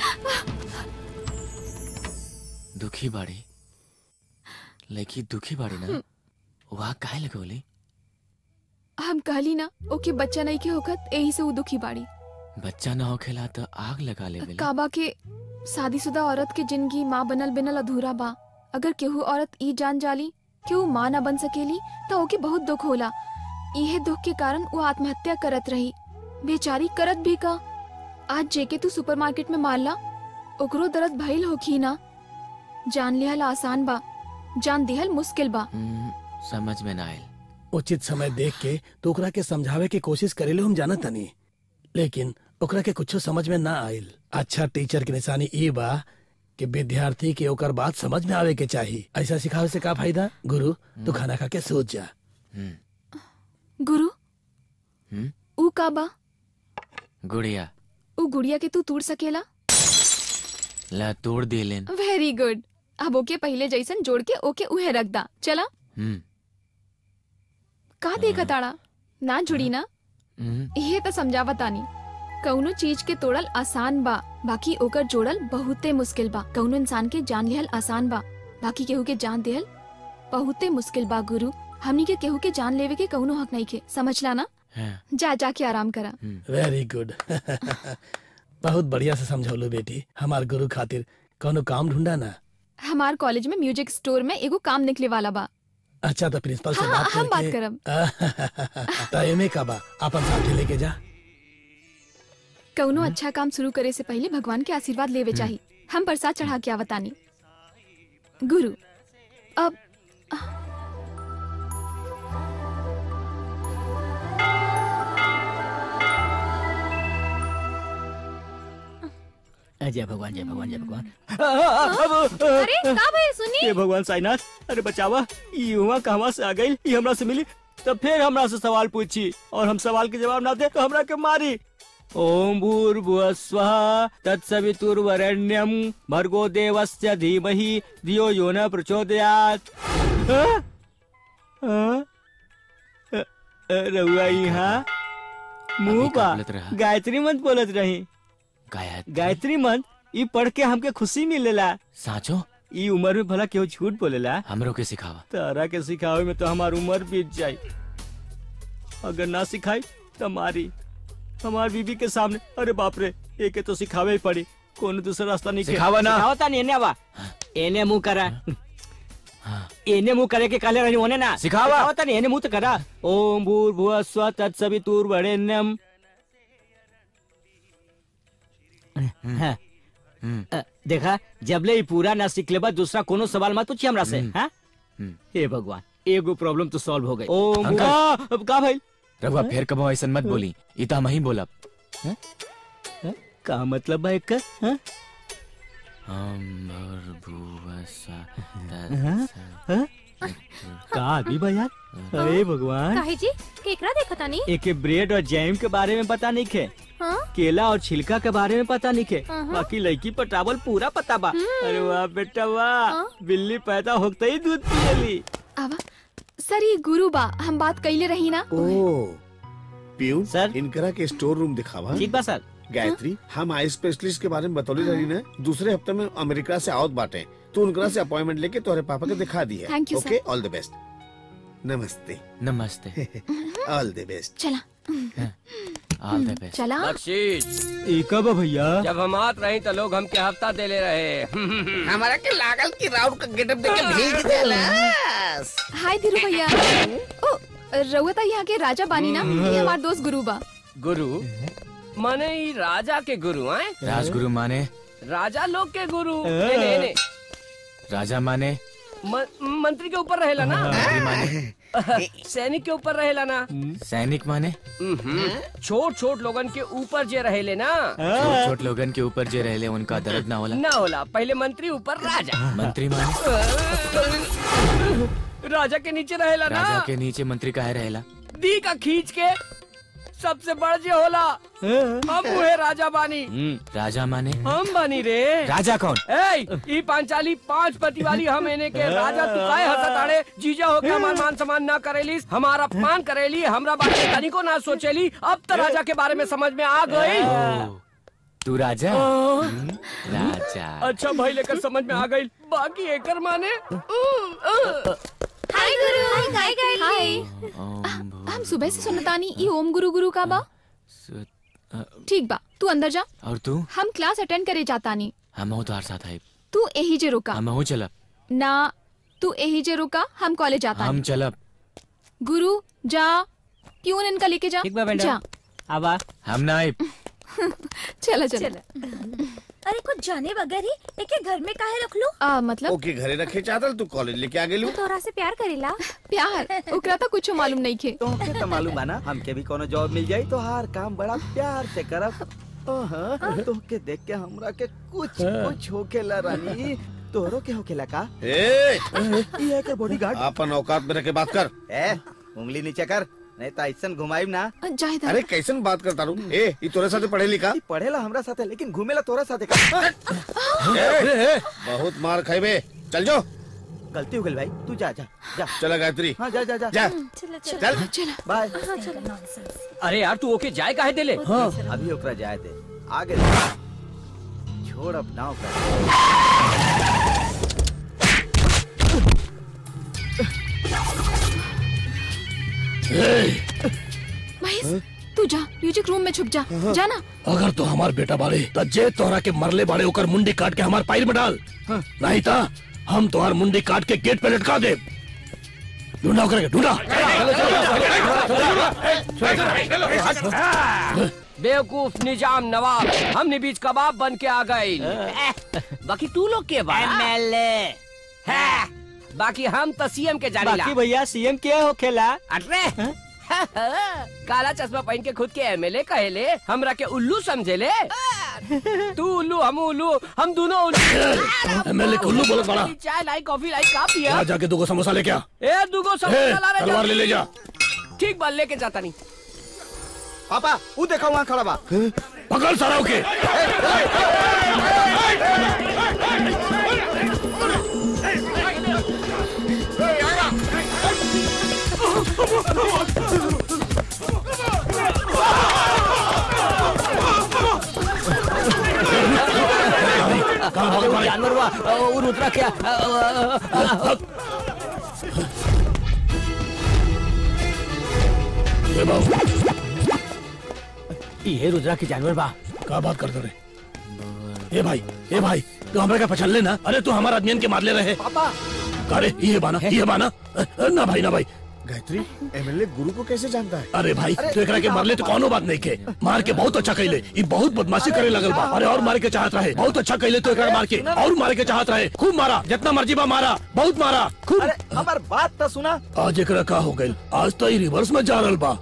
दुखी बाड़ी लड़की दुखी बाड़ी ना वहाँ काहे लगोली हम कहली ना ओके बच्चा नहीं के होकर यही से वो दुखी बाड़ी बच्चा ना होखेला तो आग लगा ले काबा के शादीशुदा औरत के जिंदगी माँ बनल बिनल अधूरा बा अगर केहू औरत ई जान जाली कि वो माँ ना बन सकेली तो ओके बहुत दुख होला इहे दुख के कारण वो आत्महत्या करत रही बेचारी करत भी का आज जेके तू सुपरमार्केट में मारला ओकरो दर्द भइल होखी ना जान लिहल आसान बा जान दिहल मुश्किल बा समझ में ना आयल उचित समय देख के तो ओकरा के समझावे के कोशिश करेले हम जानत तनी लेकिन ओकरा के कुछ समझ में ना आइल अच्छा टीचर की निशानी ई बा कि विद्यार्थी के ओकर बात समझ में आवे के चाहिए ऐसा सिखावे से का फायदा गुरु तू खाना खा के सोच जा गुरु हम्म? ऊ का बा गुड़िया ऊ गुड़िया के तू तोड़ सकेला ला तोड़ दे लेन वेरी गुड अब ओके पहले जैसन जोड़ के ओके उहे रख दा चला हम्म, का देखा ताड़ा ना जुड़ी ना हम्म, ये तो समझावा तानी कौनो चीज के तोड़ल आसान बा बाकी ओकर जोड़ल बहुते मुश्किल बा कौनो इंसान के जान लिहल आसान बा बाकी केहू के जान देहल बहुते मुश्किल बा गुरु हमनी के केहू के जान लेवे के कौनो हक नहीं के समझला ना हाँ, जा जा के आराम करा वेरी गुड बहुत बढ़िया से समझौलो बेटी हमार गुरु खातिर कोनो काम ढूंढा ना हमार कॉलेज में म्यूजिक स्टोर में एगो काम निकले वाला बा अच्छा तो प्रिंसिपल से हाँ, बात हम बात करके तो एमे का बा अपन साथे लेके जा कौनो अच्छा काम शुरू करे से पहले भगवान के आशीर्वाद लेवे चाहिए हम प्रसाद चढ़ा के आवतानी गुरु अब जय भगवान जय भगवान जय भगवान अरे का भाई सुनी हे भगवान साईनाथ अरे बचावा ये हुआ कहवा से आ गई ये हमरा से मिली तब फिर हमरा से सवाल पूछी और हम सवाल के जवाब ना दे तो हमरा के मारी ओम भूर्भुव स्वः तत्सवितुर्वरेण्यम भर्गो देवस्य धीमहि धियो यो न प्रचोदयात् हाँ? हाँ? अ- अ- रउआ यहाँ मुंह का पा बोलत रहा? गायत्री मंत्र बोलत रही गायत्री गायत्री मंत्र ई पढ़ के हमके खुशी मिलेला साचो ई उम्र में भला केहू झूठ बोलेला हमरो के सिखावा तारा के सिखावे में तो हमार उम्र बीत जाई अगर ना सिखाई तो मारी हमार बीबी के सामने अरे बाप रे एके तो सिखावे ही पड़ी कोनो दूसरा रास्ता नहीं सिखावा ना। सिखावता नहीं एने आवा एने मुंह करा एने मुंह करे के काले रहनी होने ना सिखावा। सिखावा तनी एने मुंह तो करा ओम भूर भुव स्व तत्सवितुर्वरेण्यम हाँ। अ, देखा जबले ही पूरा ना सीख लेबा दूसरा कोनो सवाल मत पूछी हमरा से हाँ हे भगवान एगो प्रॉब्लम तो सॉल्व हो गई ओम अंकल। भुवा- अब का भाई रघुआ फिर कबो ऐसा मत बोली इता हम ही बोलब का मतलब है का हाँ? हम और भुवा सा हाँ? हाँ? का आदमी बा यार अरे भगवान काहे जी केकरा देखा तानी एक ब्रेड और जैम के बारे में पता नहीं खे हाँ केला और छिलका के बारे में पता नहीं खे अहं। बाकी लड़की पटावल पूरा पता बा अरे वाह बेटा वाह बिल्ली पैदा होते ही दूध पियली आवा सर ये गुरु बा हम बात कैले रही ना ओ पीयून सर इनकरा के स्टोर रूम दिखावा ठीक बा सर गायत्री हम आई स्पेशलिस्ट के बारे में बतौली रही ना दूसरे हफ्ते में अमेरिका से आवत बाटे तू उनकरा से अपॉइंटमेंट लेके तोहरे पापा के दिखा दी है Thank you, okay sir. All the best नमस्ते नमस्ते ऑल द बेस्ट चला ऑल द बेस्ट चला बख्शीश एक बा भैया जब हम आत रही तो लोग हमके हफ्ता दे ले रहे हमारा के लागल की राउंड का गेटअप देके भेज देला हाय धीरू भैया ओ रउआ तो यहाँ के राजा बानी ना ये हमार दोस्त गुरु बा गुरु माने ई राजा के गुरु आए राजगुरु माने राजा लोग के गुरु एने एने राजा माने म- मंत्री के ऊपर रहेला ना मंत्री माने सैनिक के ऊपर रहेला ना सैनिक माने छोट छोट लोगन के ऊपर जे रहेले ना छोट छोट लोगन के ऊपर जे रहले उनका दर्द ना होला ना होला पहले मंत्री ऊपर राजा मंत्री माने राजा के नीचे रहेला ना राजा के नीचे मंत्री काहे रहेला दी का खींच के सबसे बड़ जे होला हम उहे राजा बानी राजा माने हम बानी रे राजा कौन ए ई पांचाली पांच पति वाली हम एने के राजा तू काहे हंसत आड़े जीजा होके हमार मान सम्मान ना करेली हमारा अपमान करेली हमरा बारे में तनिको ना सोचेली अब तो राजा के बारे में समझ में आ गई तू राजा आ, राजा अच्छा भाई लेकर समझ में आ गई बाकी एकर माने हाय गुरु हाय हाय हम सुबह से सुनतानी ई ओम गुरु गुरु का बा ठीक बा तू अंदर जा और तू हम क्लास अटेंड करे जातानी हम हो तोहार साथ है तू यही जे रुका हम हो चलब ना तू यही जे रुका हम कॉलेज जाता हम चलब गुरु जा क्यों इनका लेके जा ठीक बा बेटा जा आबा हम ना आइब चला चला अरे कुछ जाने बगैर ही एके घर में काहे रख लो आ, मतलब ओके घरे रखे चादर तू कॉलेज लेके आ गेलू तोरा से प्यार करेला प्यार ओकरा तो कुछ मालूम नहीं खे तोहके तो मालूम बा ना हमके भी कोनो जॉब मिल जाई तो हर काम बड़ा प्यार से करब ओहा तोहके देख के हमरा के कुछ कुछ होखेला रानी तोहरो के होखेला का ए ये एकर बॉडीगार्ड अपन औकात में रख के बात कर ए उंगली नीचे कर नहीं तो ऐसन घुमाइब ना जाहिद अरे कैसन बात करता रू ए ई तोरे साथे पढ़े लिखा ई पढ़ेला हमरा साथे लेकिन घूमेला तोरा साथे का ए, बहुत मार खाइबे चल जो गलती हो गई भाई तू जा जा जा चला गायत्री हाँ जा जा जा जा चला चल चला बाय हाँ चला अरे यार तू ओके जाए काहे देले अभी ओकरा जाए दे आगे छोड़ अब ना ओकरा महेश तू जा म्यूजिक रूम में छुप जा जा ना अगर तो हमार बेटा बाड़े तो जे तोहरा के मरले बाड़े ओकर मुंडी काट के हमार पाइल में डाल नहीं था हम तोहार मुंडी काट के गेट पे लटका दे ढूंढा ओकरा के ढूंढा बेवकूफ निजाम नवाब हमने बीच कबाब बन के आ गए बाकी तू लोग के बा एमएलए बाकी हम तो सीएम के जाने बाकी भैया सीएम के होखेला अरे काला चश्मा पहन के खुद के एमएलए कहेले हमरा के उल्लू समझेले तू उल्लू हम उल्लू हम दोनों उल्लू एमएलए के उल्लू बोलत बड़ा चाय लाई कॉफी लाई का पिया जा जाके दो समोसा लेके आ ए दुगो समोसा ला रे तलवार ले जल्दी। ले जा ठीक बा लेके जाता नहीं पापा वो देखो वहाँ खड़ा बा पकड़ सारा के जानवर हुआ और उतरा क्या ए बाबू ये रुद्रा के जानवर बा का बात करते रे ए भाई ए भाई तू हमरा का पछल ले ना अरे तू हमारा आदमियन के मार ले रहे पापा अरे ये बाना ये बाना ना भाई ना भाई गायत्री एमएलए गुरु को कैसे जानता है अरे भाई तो एकरा के मारले तो कोनो बात नहीं के मार के बहुत अच्छा कैले ये बहुत बदमाशी करे लगल बा अरे और मारे के चाहत रहे बहुत अच्छा कैले तो एकरा मार के और मारे के चाहत रहे खूब मारा जितना मर्जी बा मारा बहुत मारा खूब अरे हमार बात तो सुना आज एकरा का हो गइल आज तो ये रिवर्स में जा रहल बा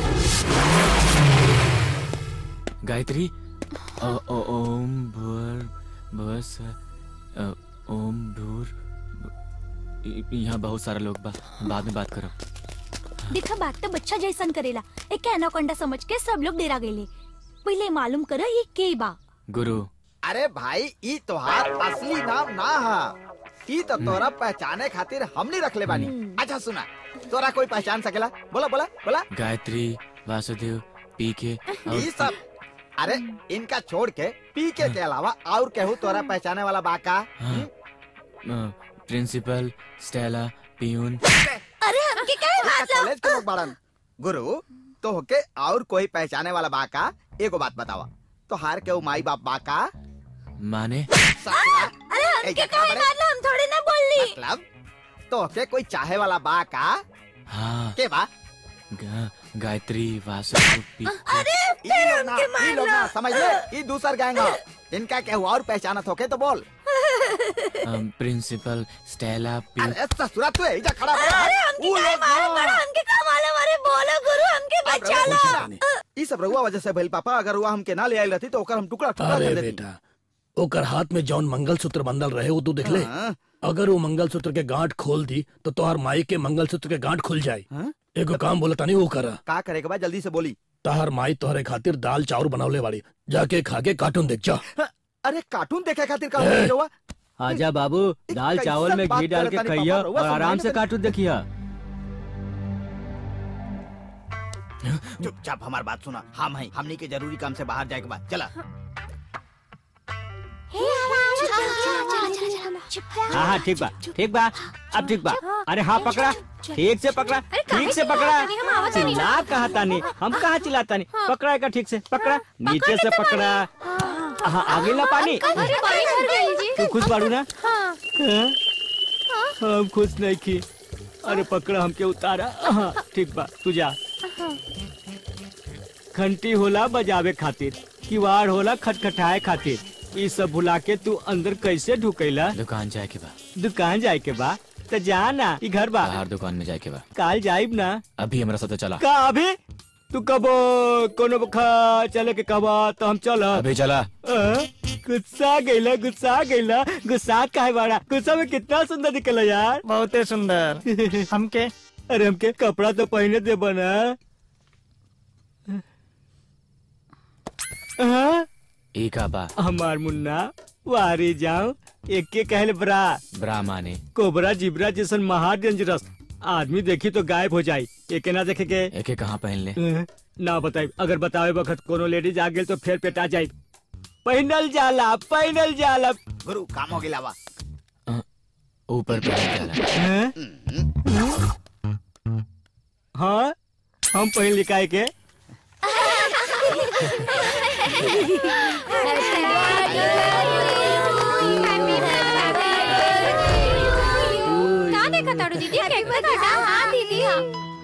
गायत्री अ, ओ, ओम भूर भुवस अ, ओम भूर य- यहाँ बहुत सारा लोग बा बाद में बात करो देखा बात तो बच्चा जैसन करेला एक एनाकोंडा समझ के सब लोग डेरा गए पहले मालूम करो ये के बा गुरु अरे भाई ई तोहार असली नाम ना हा ई तो तोरा पहचाने खातिर हमनी रखले बानी अच्छा सुना तोरा कोई पहचान सकेला बोला बोला बोला गायत्री वासुदेव पी के ई सब अरे इनका छोड़ के पीके के अलावा और केहू तोरा पहचाने वाला बाका प्रिंसिपल स्टेला पियून अरे हमके क्या कॉलेज के लोग बाड़न गुरु तो होके और कोई पहचाने वाला बाका एगो बात बतावा तो हार के माई बाप बाका माने अरे हमके क्या मारला हम थोड़ी ना बोलली मतलब तो होके कोई चाहे वाला बाका हाँ के बा गा, गायत्री वासुदेव पी अरे ई लोग ना ई लोग ना समझ ले ई दूसर गैंग ह इनका केहू और पहचानत होके तो बोल अम, प्रिंसिपल स्टेला पी अरे ससुरा तू एजा खड़ा बा अरे हमके ऊ क्या लोग मालूम ना। पड़ा हमके क्या मालूम अरे बोलो गुरु हमके बचा लो ई सब रहुआ वजह से भइल पापा अगर हुआ हमके ना ले आइल रहती तो ओकर हम टुकड़ा टुकड़ा अरे कर देती बेटा ओकर हाथ में जौन मंगलसूत्र बंधल रहे वो तू देख ले हाँ। अगर वो मंगलसूत्र के गांठ खोल दी तो तोहर माई के मंगलसूत्र के गांठ खुल जाई एगो काम बोला तानी वो करा का करे के बाद जल्दी से बोली तहर माई तोहरे खातिर दाल चाउर बनवले वाली जाके खा के कार्टून देख जा अरे कार्टून देखे खातिर का ए, हुआ आजा बाबू दाल कैसन चावल में बात घी डाल करत के तानी खइया पापा, रउआ और आराम समझाई से ना कार्टून देखिया चुपचाप हमार बात सुना हम हैं हमनी के जरूरी काम से बाहर जाए के बाद चला हाँ हाँ ठीक बा ठीक बा अब ठीक बा अरे हाँ पकड़ा ठीक से पकड़ा ठीक से पकड़ा चिल्ला कहा तानी हम कहाँ चिल्लाता नहीं पकड़ा का ठीक से पकड़ा नीचे से पकड़ा हाँ आगे ला पानी अरे पानी भर गई जी तू खुश बाड़ू ना हाँ हाँ? हम खुश नहीं की अरे पकड़ा हमके उतारा हाँ ठीक बा तू जा घंटी होला बजावे खातिर किवाड़ होला खटखटाए खातिर ये सब भुला के तू अंदर कैसे ढुकैला दुकान जाए के बा दुकान जाए के बा तो जा ना ई घर बा बाहर दुकान में जाए के बा काल जाइब ना अभी हमारा साथ चला का अभी तू कब कोनो खा चले के कबा तो हम चल अभी चला गुस्सा गईला गुस्सा गईला गुस्सा काहे बाड़ा गुस्सा में कितना सुंदर निकला यार बहुते सुंदर हमके अरे हमके कपड़ा तो पहने दे बना हाँ? एक बा हमार मुन्ना वारी जाओ एक के कहल ब्रा ब्रा माने कोबरा जिब्रा जैसन महा डेंजरस आदमी देखी तो गायब हो जाई एक ना देखे के एक कहाँ पहन ले अ, ना बताई अगर बतावे वक्त कोनो लेडीज आ गेल तो फिर पेटा जाई पहनल जाला पहनल जाला गुरु काम हो गया बा ऊपर पहन जाला हैं? हाँ हम पहन लिखाए के क्या देखा ताड़ू दीदी केक पे काटा हाँ दीदी हाँ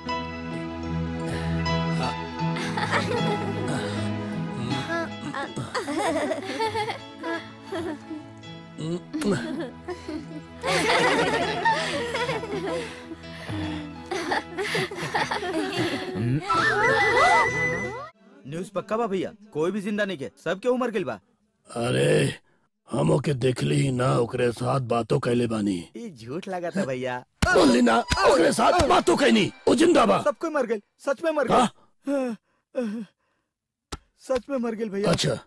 न्यूज पक्का बा भैया कोई भी जिंदा नहीं के सबके उम्र गइल बा अरे हम ओके देखली ही ना ओकरे साथ बातों कैले बानी ई झूठ लगा था भैया बोली ना ओकरे साथ बातों कैनी वो जिंदा बा सब कोई मर गए सच में मर गए सच में मर गए भैया अच्छा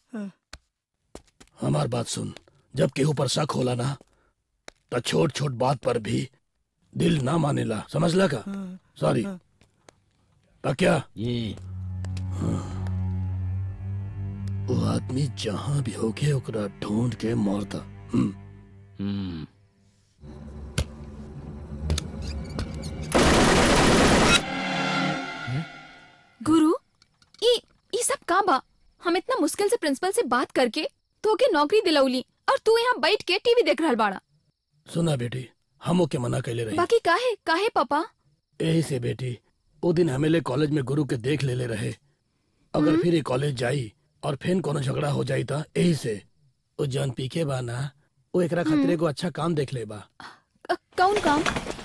हमार बात सुन जब केहू पर शक होला ना तो छोट छोट बात पर भी दिल ना मानेला समझला का सॉरी तो क्या ये वो आदमी जहाँ भी होके ओकरा ढूंढ के मारता हम्म हम्म गुरु ई ई सब का बा हम इतना मुश्किल से प्रिंसिपल से बात करके तो के नौकरी दिलौली और तू यहाँ बैठ के टीवी देख रहल बाड़ा सुना बेटी हमो के मना कैले रही बाकी काहे काहे पापा यही से बेटी वो दिन हमेले कॉलेज में गुरु के देख लेले रहे अगर फिर ये कॉलेज जाई और फिर कोनो झगड़ा हो जाई था यही से वो जन पी के बा ना वो एकरा खातिर एगो अच्छा काम देख ले बा कौन काम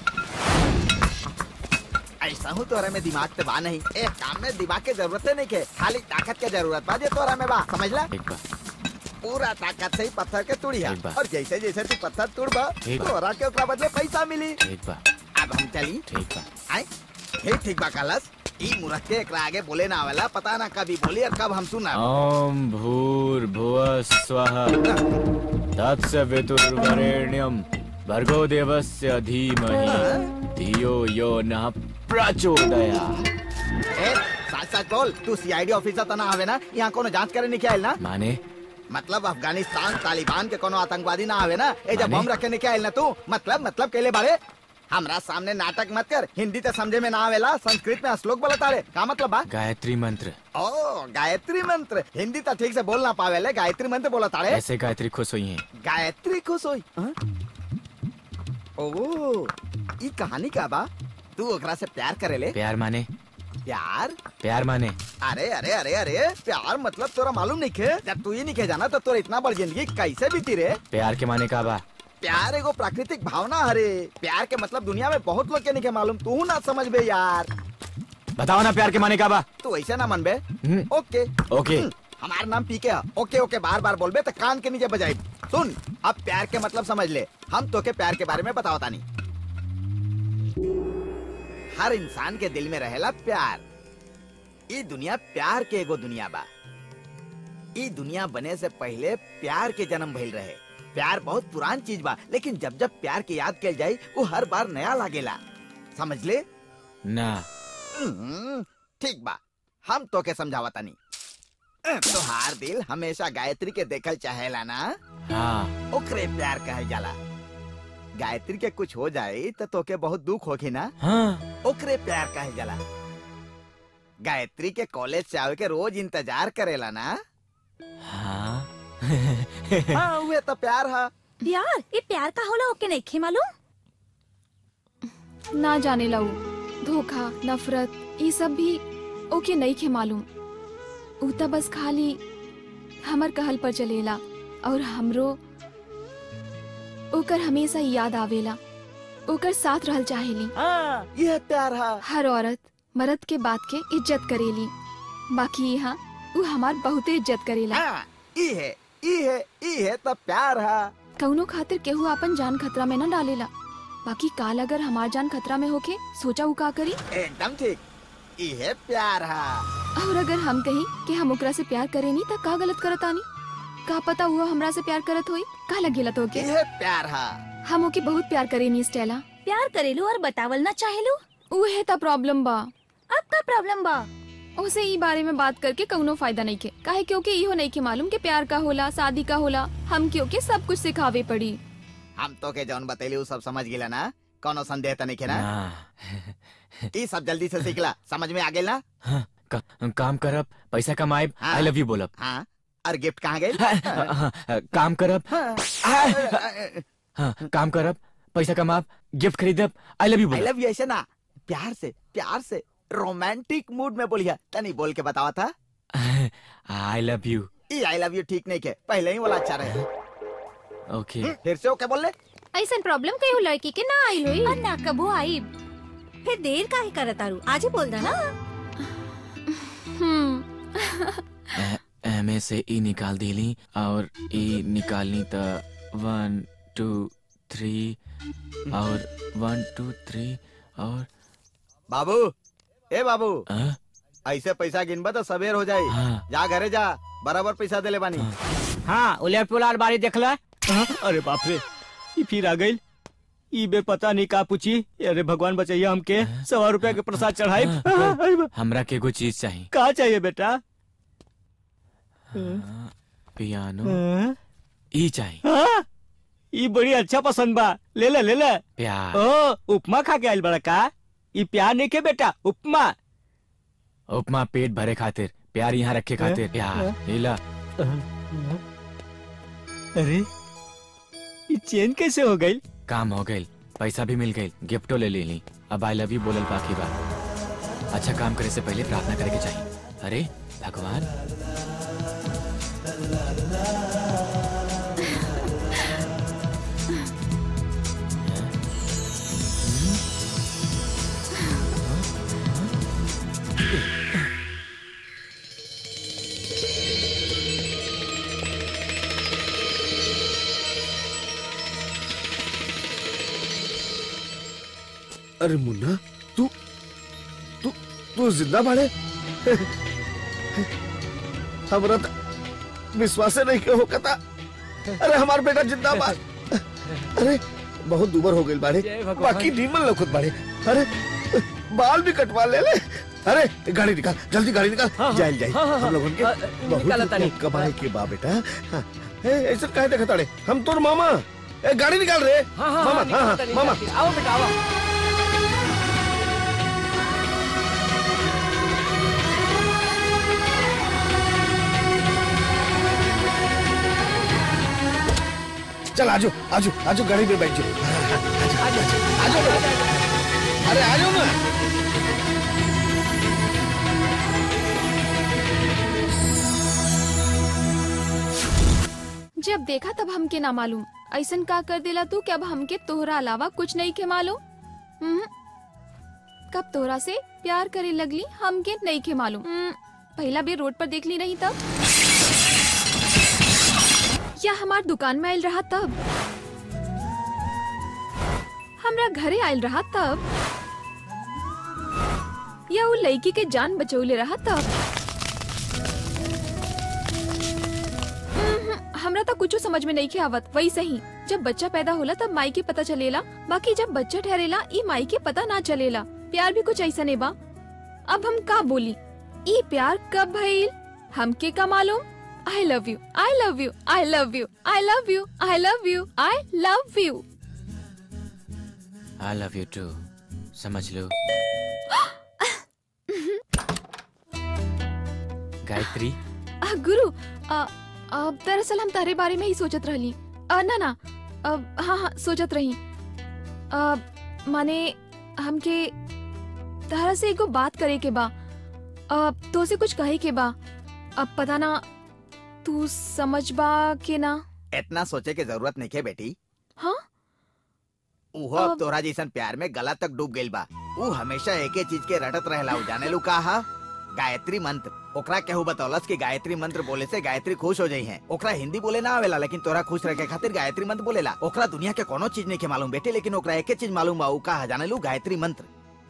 ऐसा हूँ तोरा में दिमाग तो बा नहीं एक काम में दिमाग की जरूरत नहीं के खाली ताकत की जरूरत बा जे तोरा में बा समझ ला एक बार पूरा ताकत से ही पत्थर के तुड़िया एक बार। और जैसे जैसे तू पत्थर तुड़बा एक बार। तोरा के ओकरा बदले पैसा मिली एक बार अब हम चली ठीक बा आए हे ठीक बा कलस ई मुरख के एकरा आगे बोले ना आवेला पता ना कभी बोली और कब हम सुना ओम भूर्भुवः स्वः तत्सवितुर्वरेण्यं भर्गो देवस्य धीमहि धियो यो नः प्रचोदयात् ए सच सच बोल तू सीआईडी ऑफिसर तो ना आवे ना यहाँ कोनो जांच करे नहीं आयल ना माने मतलब अफगानिस्तान तालिबान के कोनो आतंकवादी ना आवे ना ए जब माने? बम रखे नहीं आयल ना तू मतलब मतलब केले बारे हमरा सामने नाटक मत कर हिंदी तो समझे में ना आवेला संस्कृत में श्लोक बोलता रे का मतलब बा गायत्री मंत्र ओ गायत्री मंत्र हिंदी तो ठीक से बोल ना पावेले गायत्री मंत्र बोलता रे ऐसे गायत्री खुश हुई हैं गायत्री खुश होई हाँ? ओ ई कहानी का बा तू ओकरा से प्यार करेले प्यार माने प्यार प्यार माने अरे अरे अरे अरे प्यार मतलब तोरा मालूम नहीं खे जब तू ही नहीं खे जाना तो तोरा इतना बड़ जिंदगी कैसे बीती रे प्यार के माने का बा प्यार एगो प्राकृतिक भावना हरे प्यार के मतलब दुनिया में बहुत लोग के नहीं के मालूम तू ना समझ बे यार बताओ ना प्यार के माने का बा तू ऐसे ना मन बे हम्म, ओके ओके हम्म, हमार नाम पीके है ओके ओके बार बार बोलबे तो कान के नीचे बजाई सुन अब प्यार के मतलब समझ ले हम तो के प्यार के बारे में बताओ तानी हर इंसान के दिल में रहेला प्यार ई दुनिया प्यार के एगो दुनिया बा ई दुनिया बने से पहले प्यार के जन्म भइल रहे प्यार बहुत पुरान चीज बा लेकिन जब जब प्यार के याद कल जाई वो हर बार नया लागेला समझ ले ना हम्म, ठीक बा हम तो के समझावा तानी तोहार दिल हमेशा गायत्री के देखल चाहेला ना हाँ ओकरे प्यार कहल जाला गायत्री के कुछ हो जाए तो तोके बहुत दुख होगी ना हाँ ओकरे प्यार कहल जाला गायत्री के कॉलेज से आवे के रोज इंतजार करेला ना हाँ हाँ उहे तो प्यार है प्यार ये प्यार का होला ओके नहीं खे मालूम ना जाने लाऊ धोखा नफरत ये सब भी ओके नहीं खे मालूम ऊ त बस खाली हमर कहल पर चलेला और हमरो ओकर हमेशा याद आवेला ओकर साथ रहल चाहेली हाँ यह प्यार है हर औरत मर्द के बात के इज्जत करेली बाकी यहाँ ऊ हमार बहुते इज्जत करेला हाँ ई है ई है ई है तो प्यार है कौनो खातिर केहू अपन जान खतरा में न डालेला बाकी काल अगर हमार जान खतरा में होके सोचा ऊ का करी एकदम ठीक ई है प्यार है और अगर हम कही कि हम ओकरा से प्यार करेनी त का गलत करत आनी का पता हुआ हमरा से प्यार करत होई का लगेला तो के यह प्यार है हम ओके बहुत प्यार करेनी स्टेला प्यार करेलू और बतावल ना चाहेलू उहे त प्रॉब्लम बा अब का प्रॉब्लम बा उसे ई बारे में बात करके कौनो फायदा नहीं के काहे क्योंकि इहो नहीं के मालूम कि प्यार का होला शादी का होला हम क्यों के सब कुछ सिखावे पड़ी हम तो के जौन बतैली उ सब समझ गिला ना कोनो संदेह तो नहीं के ना ना ई सब जल्दी से सीखला समझ में आ गेल ना हाँ, का, काम करब पैसा कमाएब हाँ। आई लव यू बोलब हाँ और गिफ्ट कहाँ गई हाँ, हाँ, हाँ, काम करब हाँ काम करब पैसा कमाब गिफ्ट खरीदब आई लव यू आई बोलब लव यू ऐसे ना प्यार से प्यार से रोमांटिक मूड में बोलिया तनी बोल के बतावा था आई लव यू ई आई लव यू ठीक नहीं के पहले ही वाला अच्छा रहे ओके फिर से ओके बोल ले ऐसा प्रॉब्लम कहीं हो लड़की के ना आई हुई और ना कबो आई फिर देर काहे करत तारू आज ही बोल दा ना एम से ई निकाल देली और ई निकालनी त वन टू थ्री और वन टू थ्री और बाबू ए बाबू हाँ? ऐसे पैसा गिनबा तो सवेर हो जाई हाँ। जा घरे जा बराबर पैसा देले बानी हाँ उलेट पुलार बारी देखला हाँ, अरे बाप रे ई फिर आ गई ई बे पता नहीं का पूछी अरे भगवान बचैया हमके सवा रुपया के प्रसाद चढ़ाई हाँ, अरे बा- हमरा के एगो चीज चाहिए का चाहिए बेटा पियानो हाँ? ई चाहिए हाँ? ई बड़ी अच्छा पसंद बा ले ले ले ले प्यार ओ उपमा खा के आइल बड़ा का ई प्यार नहीं के बेटा उपमा उपमा पेट भरे खातिर प्यार यहाँ रखे खातिर प्यार लीला अरे ये चेन कैसे हो गई काम हो गई पैसा भी मिल गई गिफ्टो ले ले ली अब आई लव यू बोलल बाकी बात अच्छा काम करे से पहले प्रार्थना करे के चाहिए अरे भगवान अरे मुन्ना तू तू तू जिंदा बाड़े हमरा त विश्वास नहीं के होकता अरे हमार बेटा जिंदा बा अरे बहुत दुबर हो गई बाड़े बाकी नीमन लौकत बाड़े अरे बाल भी कटवा ले ले अरे गाड़ी निकाल जल्दी गाड़ी निकाल हाँ, हाँ, जाइल जाइल हाँ, हाँ, हम लोगन के हाँ, बहुत निकाला तानी। रुपया कमाए के बा बेटा हाँ, ए, ऐसे काहे देखत ताड़े हम तोर मामा ए गाड़ी निकाल रे हाँ हाँ मामा हाँ, हाँ निकालता, हाँ मामा निकालता। आओ बेटा आओ चल आजो आजो आजो गाड़ी में बैठ जाओ आजो आजो अरे आ जाओ ना जब देखा तब हमके ना मालूम ऐसन का कर देला तू कि अब हमके तोहरा अलावा कुछ नहीं के मालूम हम्म। कब तोहरा से प्यार करे लगली हमके नहीं के मालूम हम्म, पहला भी रोड पर देख ली नहीं तब या हमार दुकान में आयल रहा तब हमरा घरे आयल रहा तब या वो लड़की के जान बचौले रहा तब हमरा तो कुछ समझ में नहीं के आवत वही सही जब बच्चा पैदा होला तब माई के पता चलेला बाकी जब बच्चा ठहरेला ई माई के पता ना चलेला प्यार भी कुछ ऐसा नहीं बा अब हम का बोली ई प्यार कब भइल हमके का मालूम I love you I love you I love you I love you I love you I love you I love you too समझ लो गायत्री आ, गुरु आ, आ, दरअसल हम तारे बारे में ही सोचत रहली आ, ना ना आ, हाँ हाँ सोचत रही आ, माने हमके तारा से एगो बात करे के बा आ, तो से कुछ कहे के बा अब पता ना तू समझ बा के ना इतना सोचे के जरूरत नहीं है बेटी हाँ उहो अब तोरा जैसन प्यार में गला तक डूब गइल बा ऊ हमेशा एके चीज के रटत रहेला ऊ जाने लू का हा गायत्री मंत्र ओकरा केहू बतौलस कि गायत्री मंत्र बोले से गायत्री खुश हो जाई है ओकरा हिंदी बोले ना आवेला लेकिन तोरा खुश रखे खातिर गायत्री मंत्र बोलेला ओकरा दुनिया के कोनो चीज नहीं के मालूम बेटे लेकिन ओकरा एके चीज मालूम बा ऊ का हा जाने लू गायत्री मंत्र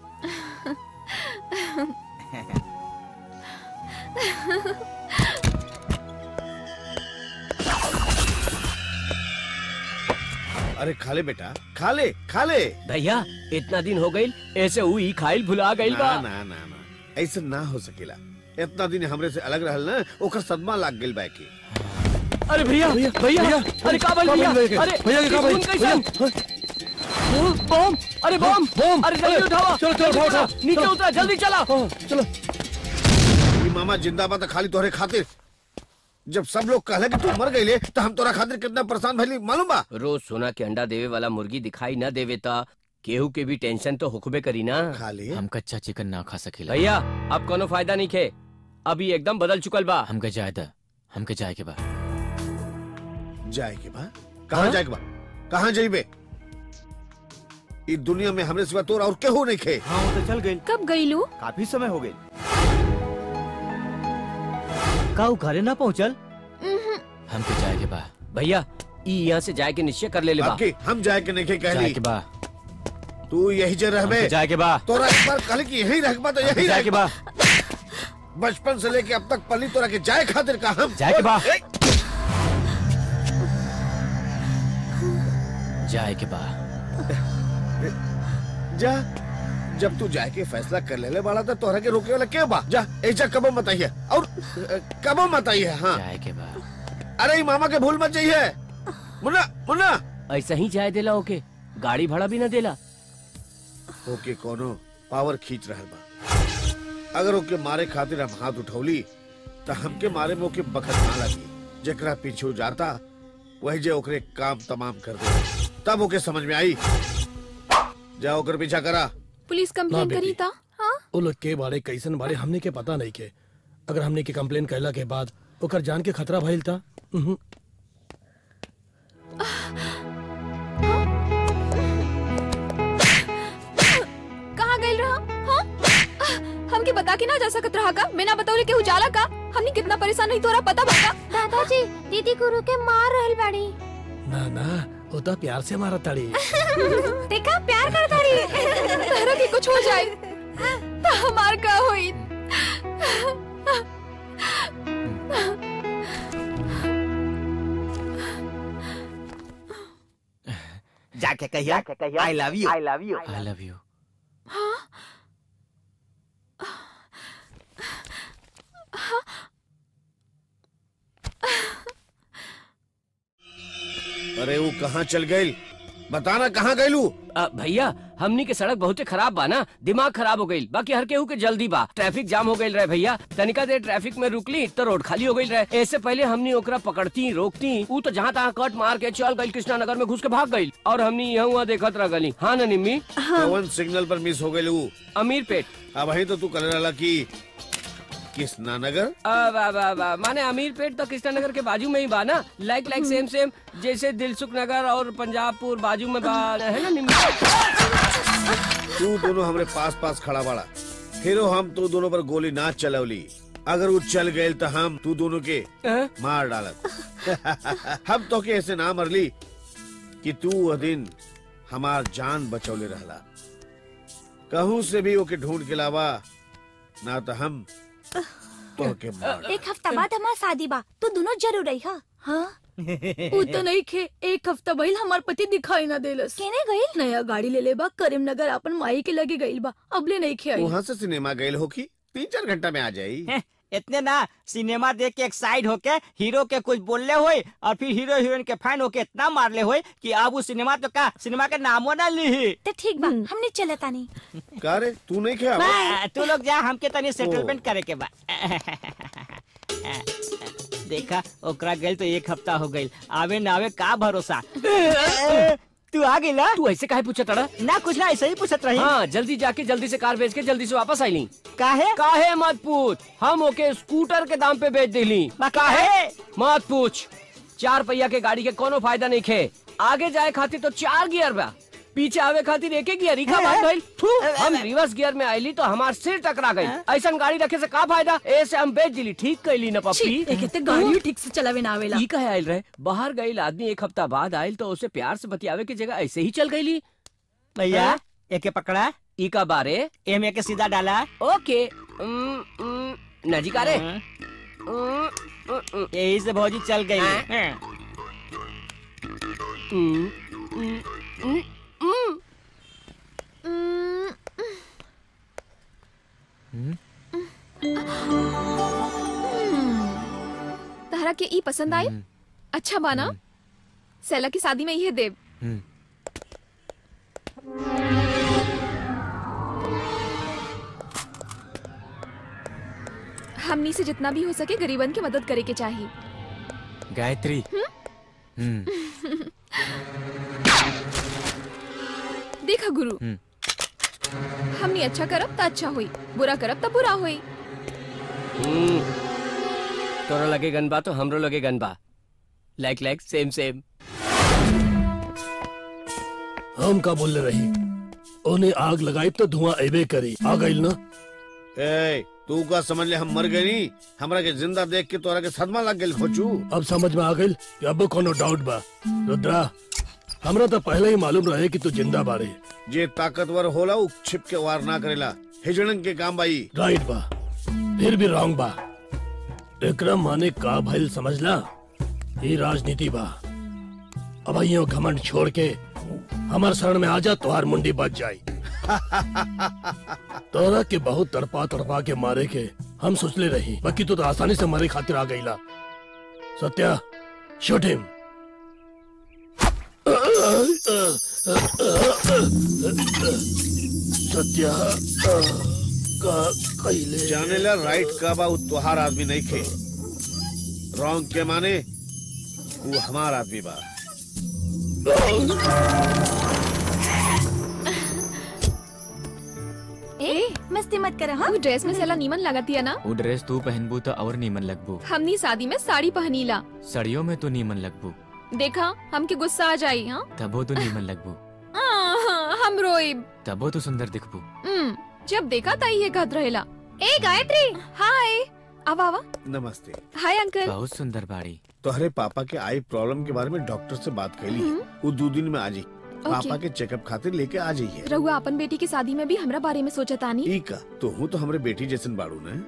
अरे खा ले बेटा खा ले खा ले भैया इतना दिन हो गई ऐसे हुई खाइल भुला गई बा ना ना ना ना ऐसे ना हो सकेला इतना दिन हमरे से अलग रहल ना ओकर सदमा लाग गेल बा के अरे भैया भैया अरे का बोल भैया अरे भैया के का खून बोल कैसन? बम अरे बम बम अरे जल्दी उठाओ चलो चलो उठाओ उठाओ नीचे उतरा जल्दी चला चलो ई मामा जिंदाबाद खाली तोहरे खातिर जब सब लोग कहले कि तू मर गईले तो हम तोरा खातिर कितना परेशान भइली मालूम बा रोज सोना के अंडा देवे वाला मुर्गी दिखाई न देवे ता केहू के भी टेंशन तो हुक्बे करी ना खा ले हम कच्चा चिकन ना खा सकेला भैया अब कोनो फायदा नहीं खे अभी एकदम बदल चुकल बा हमके जाए दा हमके जाए के बा जाए के बा कहाँ जाए के बा कहाँ जाइबे ई दुनिया में हमरे सिवा तोरा और केहू नहीं खे हाँ वो तो चल गई कब गईलू काफी समय हो गई का ऊ घरे ना पहुँचल हमके जाए के बा भैया ई यहाँ से जाए के निश्चय कर ले ले बा बाकी हम जाए के नहीं खे जाए कहली के बा तू यही जे रहबे हमके जाए के बा तोरा एक बार कहले कि यही रखबा तो यही जाए के रखबा बा बचपन से लेके अब तक पली तोरा के जाए खातिर का हम जाए के बा। ए, जाए के बा जा जब तू जाए के फैसला कर ले ले बाड़ा तो तोहरा के रोके वाला के बा जा ऐसा कबो मत आइए और अ, कबो मत आइए हाँ जाए के बा अरे ई मामा के भूल मत जाइए मुन्ना मुन्ना ऐसा ही जाए देला ओके गाड़ी भाड़ा भी न देला ओके कोनो पावर खींच रहल बा अगर ओके मारे खातिर हम हाथ उठौली तो हमके मारे में ओके बखत ना लगी जेकरा पीछे जाता वही जे ओकरे काम तमाम कर दे तब ओके समझ में आई जाओ कर पीछा करा पुलिस ना कंप्लेन बेटी। करी था हाँ वो लोग के बारे कैसन बारे हमने के पता नहीं के अगर हमने के कंप्लेन कैला के बाद ओकर जान के खतरा भइल था उहुं, कहाँ गई रहा हाँ हमके बता के ना जा सकत रहा का बिना बतावले के उजाला का हमने कितना परेशान नहीं तोरा पता बता दादाजी दीदी गुरु के मार रहल बाड़ी ना ना वो तो प्यार से मारा ताड़ी देखा प्यार कर तारी तहरा के कुछ हो जाए तो हमार का होई जाके कहिया I love you I love you I love you हाँ अरे वो कहाँ चल गई बताना कहाँ गईलू अ, भैया हमनी के सड़क बहुते खराब बा ना दिमाग खराब हो गई बाकी हर केहू के जल्दी बा ट्रैफिक जाम हो गई रहे भैया तनिका देर ट्रैफिक में रुकली तो रोड खाली हो गई रहे ऐसे पहले हमनी ओकरा पकड़ती रोकती ऊ तो जहाँ तहाँ कट मार के चल गई कृष्णा नगर में घुस के भाग गई और हमनी यहाँ वहाँ देखत रह गली हाँ ना निम्मी कौन सिग्नल पर मिस हो गई अमीर पेट अब वही तो तू कल रहा की कृष्णा नगर आ, बा, बा, बा, माने अमीर पेट तो कृष्णा नगर के बाजू में ही बा ना लाइक लाइक सेम सेम जैसे दिलसुख नगर और पंजाबपुर बाजू में बा है ना निम्मी तू दोनों हमरे पास पास खड़ा बाड़ा फिर हम तू दोनों पर गोली ना चलवली अगर वो चल गए तो हम तू दोनों के मार डालत हम तो के ऐसे ना मरली कि तू वह दिन हमार जान बचौले रहला कहूँ से भी ओके ढूंढ के लावा ना तो हम तो के मार एक हफ्ता बाद हमार शादी बा तू दोनों जरूर रही हा हाँ उ तो नहीं खे एक हफ्ता भइल हमार पति दिखाई ना देलस केने गइल नया गाड़ी ले ले बा करीमनगर अपन माई के लगे गइल बा अबले नहीं खे आई वहाँ से सिनेमा गए हो की तीन चार घंटा में आ जाई इतने ना सिनेमा देख के एक्साइड होके हीरो के कुछ बोलले होए और फिर हीरो हीरोइन के फैन होके इतना मारले होए कि अब वो सिनेमा तो का सिनेमा के नामो ना ली तो ठीक बा हमने चले तानी का रे तू नहीं खेया बा, तू लोग जा हमके तनी सेटलमेंट करे के बा देखा ओकरा गइल तो एक हफ्ता हो गइल आवे ना आवे का भरोसा तू आ गइला तू ऐसे काहे पूछत रहा ना कुछ ना ऐसे ही पूछत रही हाँ जल्दी जाके जल्दी से कार बेच के जल्दी से वापस आईली काहे काहे मत पूछ हम ओके स्कूटर के दाम पे बेच दिली काहे मत पूछ चार पहिया के गाड़ी के कोनो फायदा नहीं खे आगे जाए खातिर तो चार गियर बा पीछे आवे खातिर एक गियर ही का बात भइल थू, हम रिवर्स गियर में आईली तो हमार सिर टकरा गई ऐसा गाड़ी रखे से का फायदा ऐसे हम बेच दिली ठीक कैली न पप्पी छी, एके ते गाड़ी ठीक से चलावे ना आवेला ई कहे आयल रहे बाहर गईल आदमी एक हफ्ता बाद आयल तो उसे प्यार से बतियावे की जगह ऐसे ही चल गईली भैया हाँ? एके पकड़ा ई का बारे एम के सीधा डाला ओके उम, उम, नजी का रे यही से भौजी चल गई उम, उम, उम, उम। तहरा के ई पसंद आए अच्छा बाना सैला की शादी में ये देव हमनी से जितना भी हो सके गरीबन की मदद करे के चाहिए गायत्री हम्म देखा गुरु हम्म। हमनी अच्छा करब तो अच्छा हुई बुरा करब तो बुरा हुई हम्म। तोरा लगे गनबा तो हमरो लगे गनबा लाइक लाइक सेम सेम हम का बोल रही उन्हें आग लगाई तो धुआं एबे करी आ गई ना ए तू का समझ ले हम मर गए नी हमरा के जिंदा देख के तोरा के सदमा लग गेल खोचू अब समझ में आ गई कि अब कोनो डाउट बा रुद्रा हमरा तो पहले ही मालूम रहे कि तू जिंदा बारे जे ताकतवर होला उ छिप के वार ना करेला हिजड़न के काम बाई राइट बा फिर भी रॉन्ग बा विक्रम माने का भइल समझला ये राजनीति बा अब यो घमंड छोड़ के हमार शरण में आजा तुहार मुंडी बच जाई तोरा के बहुत तड़पा तड़पा के मारे के हम सोचले रही बाकी तू तो आसानी से मारे खातिर आ गईला सत्या शूट हिम सत्या का कइले जाने ला राइट का बा उ तोहार आदमी नहीं खे रॉन्ग के माने वो हमार आदमी बा ए मस्ती मत कर हाँ वो ड्रेस में सेला नीमन लगती है ना वो ड्रेस तू पहनबू तो और नीमन लगबू हमनी शादी में साड़ी पहनीला सड़ियों में तो नीमन लगबू देखा हमके गुस्सा आ जाई हाँ तबो तो नीमन लगबू आह, हम रोइब तबो तो सुंदर दिखबू हम्म, जब देखा तई ये कहत रहेला ए गायत्री हाय आवा आवा नमस्ते हाय अंकल बहुत सुंदर बाड़ी तोहरे पापा के आई प्रॉब्लम के बारे में डॉक्टर से बात कैली है वो दो दिन में आ जाई पापा के चेकअप खातिर लेके आ जाइए रहुआ अपन बेटी की शादी में भी हमरा बारे में सोचा तानी ठीक है तो हूँ तो हमरे बेटी जैसन बाड़ू ने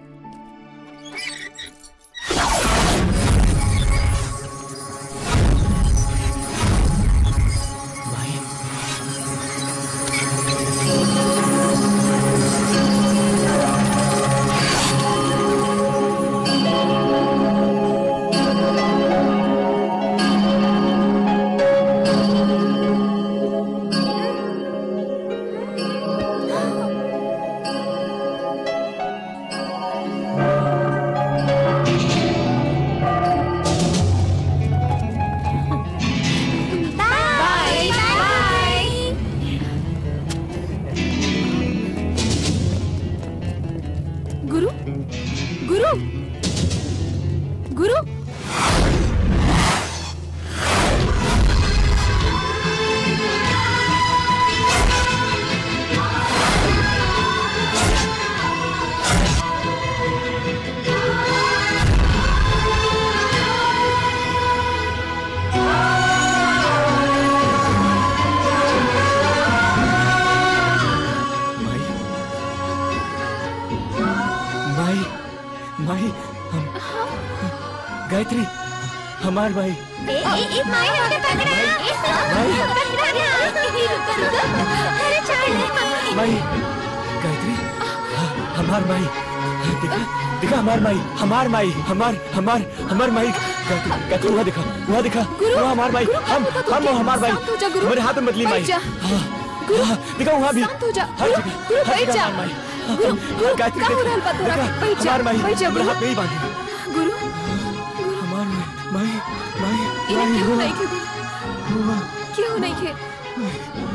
बाय बाय गुरु गुरु गुरु माई माई हम गायत्री हमार भाई ए ए ए माय हमने पकड़ा ए पकड़ा रुको रुको अरे छोड़ माई गायत्री हाँ, हमार माई दिखा दिखा हमार माई हमार माई हमार हमार हमार माई गायत्री गायत्री वहाँ दिखा वहाँ दिखा वहाँ हमार माई हम हम वो हमार माई शांत हो जा, गुरु। हमारे हाथ में बदली माई बैठ जा। हाँ, हाँ, दिखा वहाँ भी शांत हो जा हर गुरु जगह, गुरु हर बैठ जगह जा हमार माई गुरु गुरु गायत्री का हो देख, रहल बा तोरा देखा, बैठ जा हमार माई बैठ जा हमारे गुरु हाथ में ही बांधी गुरु हमार माई माई माई इन्हें क्यों माई नहीं खे गुरु क्यों नहीं खे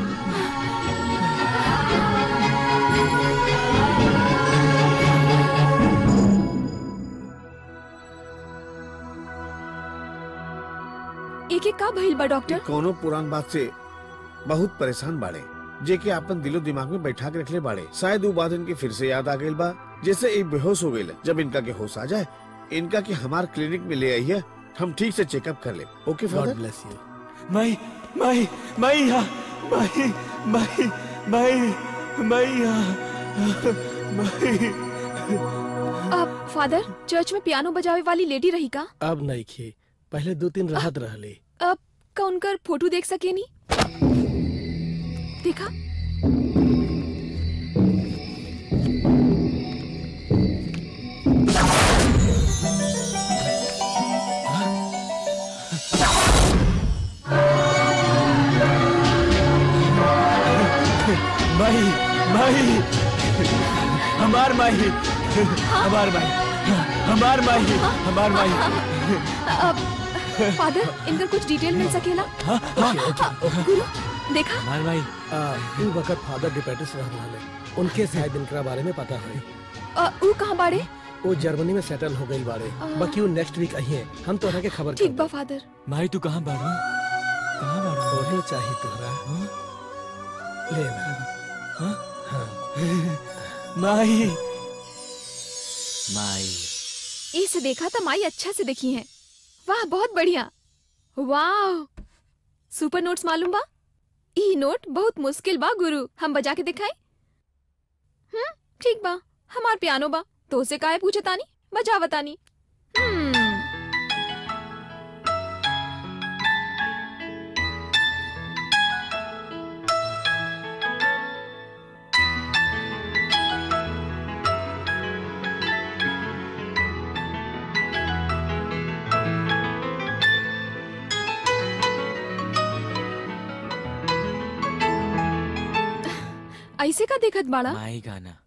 एक एक का भइल बा डॉक्टर कोनो पुरान बात से बहुत परेशान बाड़े जे के अपन दिलो दिमाग में बैठा के रखले बाड़े शायद वो बात इनके फिर से याद आ गई बा जैसे एक बेहोश हो गई जब इनका के होश आ जाए इनका के हमार क्लिनिक में ले आइए हम ठीक से चेकअप कर ले okay God father bless you माई माई माई यहाँ माई माई माई माई यहाँ माई अब फादर चर्च में पियानो बजावे वाली लेडी रही का अब नहीं खे पहले दो तीन राहत रहले अब का उनकर फोटो देख सके नी देखा माई माई हमार माई हमार माई हमार माई हमार माई अब फादर इनका कुछ डिटेल मिल सकेला गुरु देखा हमार माई आ, ऊ वक्त फादर डिपेटिस रह रहले उनके शायद इनकरा बारे में पता है अ, ऊ कहाँ बाड़े वो जर्मनी में सेटल हो गई बारे आ। बाकी वो नेक्स्ट वीक आई है हम तोहरा के खबर ठीक बा फादर माई तू कहाँ बाड़ू कहाँ बाड़ू बोले चाहिए तोहरा लेना माई माई इसे देखा तो माई अच्छा से देखी है वाह बहुत बढ़िया वाह सुपर नोट्स मालूम बा ई नोट बहुत मुश्किल बा गुरु हम बजा के दिखाई हम्म ठीक बा हमार पियानो बा तो से काहे पूछे तानी बजा बतानी हम्म ऐसे का देखत बाड़ा माई गाना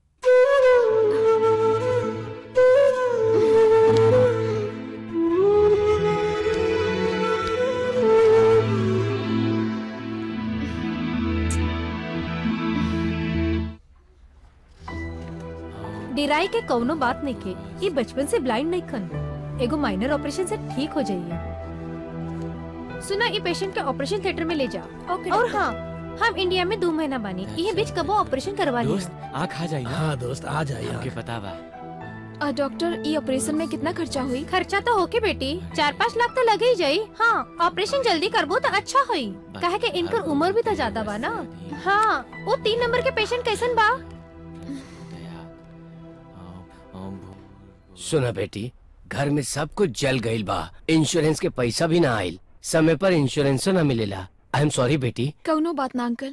डेराई के कौनो बात नहीं के ये बचपन से ब्लाइंड नहीं खन एगो माइनर ऑपरेशन से ठीक हो जाइए सुना ये पेशेंट के ऑपरेशन थिएटर में ले जाओ ओके, और डॉक्टर। हाँ हम इंडिया में दो महीना बानी ये बीच कबो ऑपरेशन करवा लिया दोस्त आँख आ जाई ना हाँ दोस्त आ जाइए हमके पता बा अ, डॉक्टर ई ऑपरेशन में कितना खर्चा हुई खर्चा तो होके बेटी चार पाँच लाख तो लगे ही जाई हाँ ऑपरेशन जल्दी करबो तो अच्छा होई कहे के इनकर उम्र भी तो ज्यादा बा ना हाँ वो तीन नंबर के पेशेंट कैसन बा सुना बेटी घर में सब कुछ जल गईल बा इंश्योरेंस के पैसा भी ना आयल समय पर इंश्योरेंसो ना मिलेला आई एम सॉरी बेटी कौनो बात ना अंकल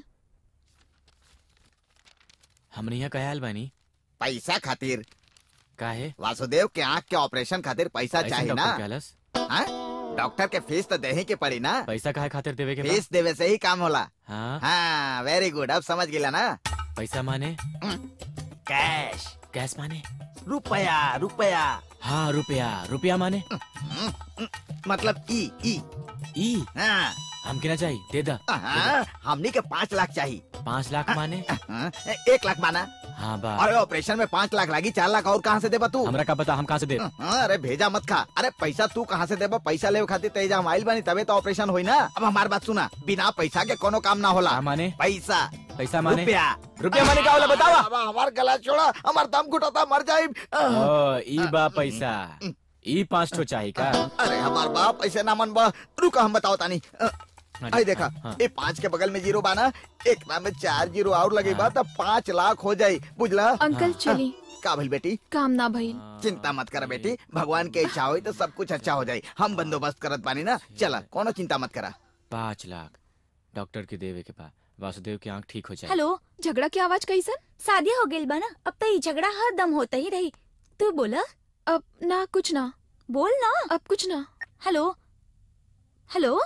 हमने यहाँ कयाल बानी पैसा खातिर काहे वासुदेव के आँख के ऑपरेशन खातिर पैसा ऐसे चाहिए डॉक्टर ना कहलस? हाँ? डॉक्टर के फीस तो देही के पड़ी ना पैसा काहे खातिर देवे के बा? फीस देवे से ही काम होला हाँ हाँ वेरी गुड अब समझ गिला ना पैसा माने कैश कैश माने रुपया रुपया हाँ रुपया रुपया माने मतलब ई ई ई हाँ हमके ना चाहिए दे दा हाँ, हमनी के पाँच लाख चाहिए पाँच लाख माने हाँ, एक लाख माना हाँ बा अरे ऑपरेशन में पाँच लाख लगी चार लाख और कहाँ से देबा तू हमरा का पता हम कहाँ से दे हाँ, अरे भेजा मत खा अरे पैसा तू कहाँ से देबा पैसा ले खातिर तेजा हम आइल बानी तबे तो ऑपरेशन होई ना अब हमार बात सुना बिना पैसा के कोनो काम ना होला माने पैसा पैसा माने रुपया रुपया माने का होला बतावा अब हमार गला छोड़ा हमार दम घुटाता मर जाए ओ ई बा पैसा ई पाँच ठो चाहिए का अरे हमार बाप ऐसे ना मन बा रुका हम बताओ तानी अ, आई देखा हाँ। ये पाँच के बगल में जीरो बाना एक ना में चार जीरो और लगे बा तब पाँच लाख हो जाये बुझला अंकल चली का भइल बेटी काम ना भइल चिंता मत कर बेटी भगवान के इच्छा हुई तो सब कुछ अच्छा हो जाये हम बंदोबस्त करत पानी ना चला कोनो चिंता मत करा पाँच लाख डॉक्टर के देवे के बा वासुदेव की आँख ठीक हो जाए हेलो झगड़ा की आवाज कैसन शादी हो गई बा ना अब तो ये झगड़ा हर दम होता ही रही तू बोला अब ना कुछ ना बोल ना अब कुछ ना हेलो हेलो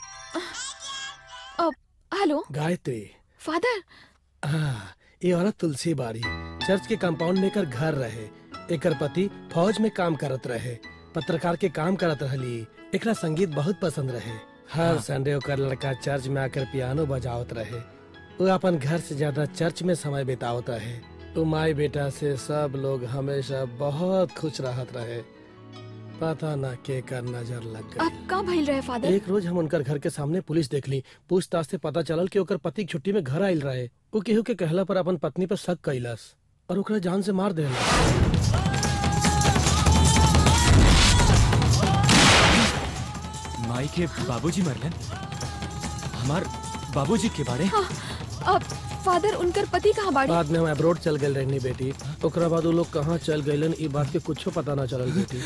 अब हेलो गायत्री फादर हाँ, ये औरत तुलसी बाड़ी चर्च के कंपाउंड में एकर घर रहे एकर पति फौज में काम करत रहे पत्रकार के काम करत रहली एकरा संगीत बहुत पसंद रहे हर हाँ। संडे ओकर लड़का चर्च में आकर पियानो बजावत रहे वो अपन घर से ज्यादा चर्च में समय बितावत रहे तो माई बेटा से सब लोग हमेशा बहुत खुश रहत रहे पता ना के कर नजर लग गई अब का भइल रहे फादर एक रोज हम उनकर घर के सामने पुलिस देख ली पूछताछ से पता चलल कि ओकर पति छुट्टी में घर आयल रहे वो केहू के कहला पर अपन पत्नी पर शक कैलस और ओकरा जान से मार देला माई के बाबूजी मरलन हमार बाबूजी के बारे हाँ, अब फादर उनकर पति कहाँ बाड़ी बाद में हम अब्रोड चल गए रहनी बेटी ओकरा बाद वो लोग कहाँ चल गए ई बात के कुछो पता ना चलल बेटी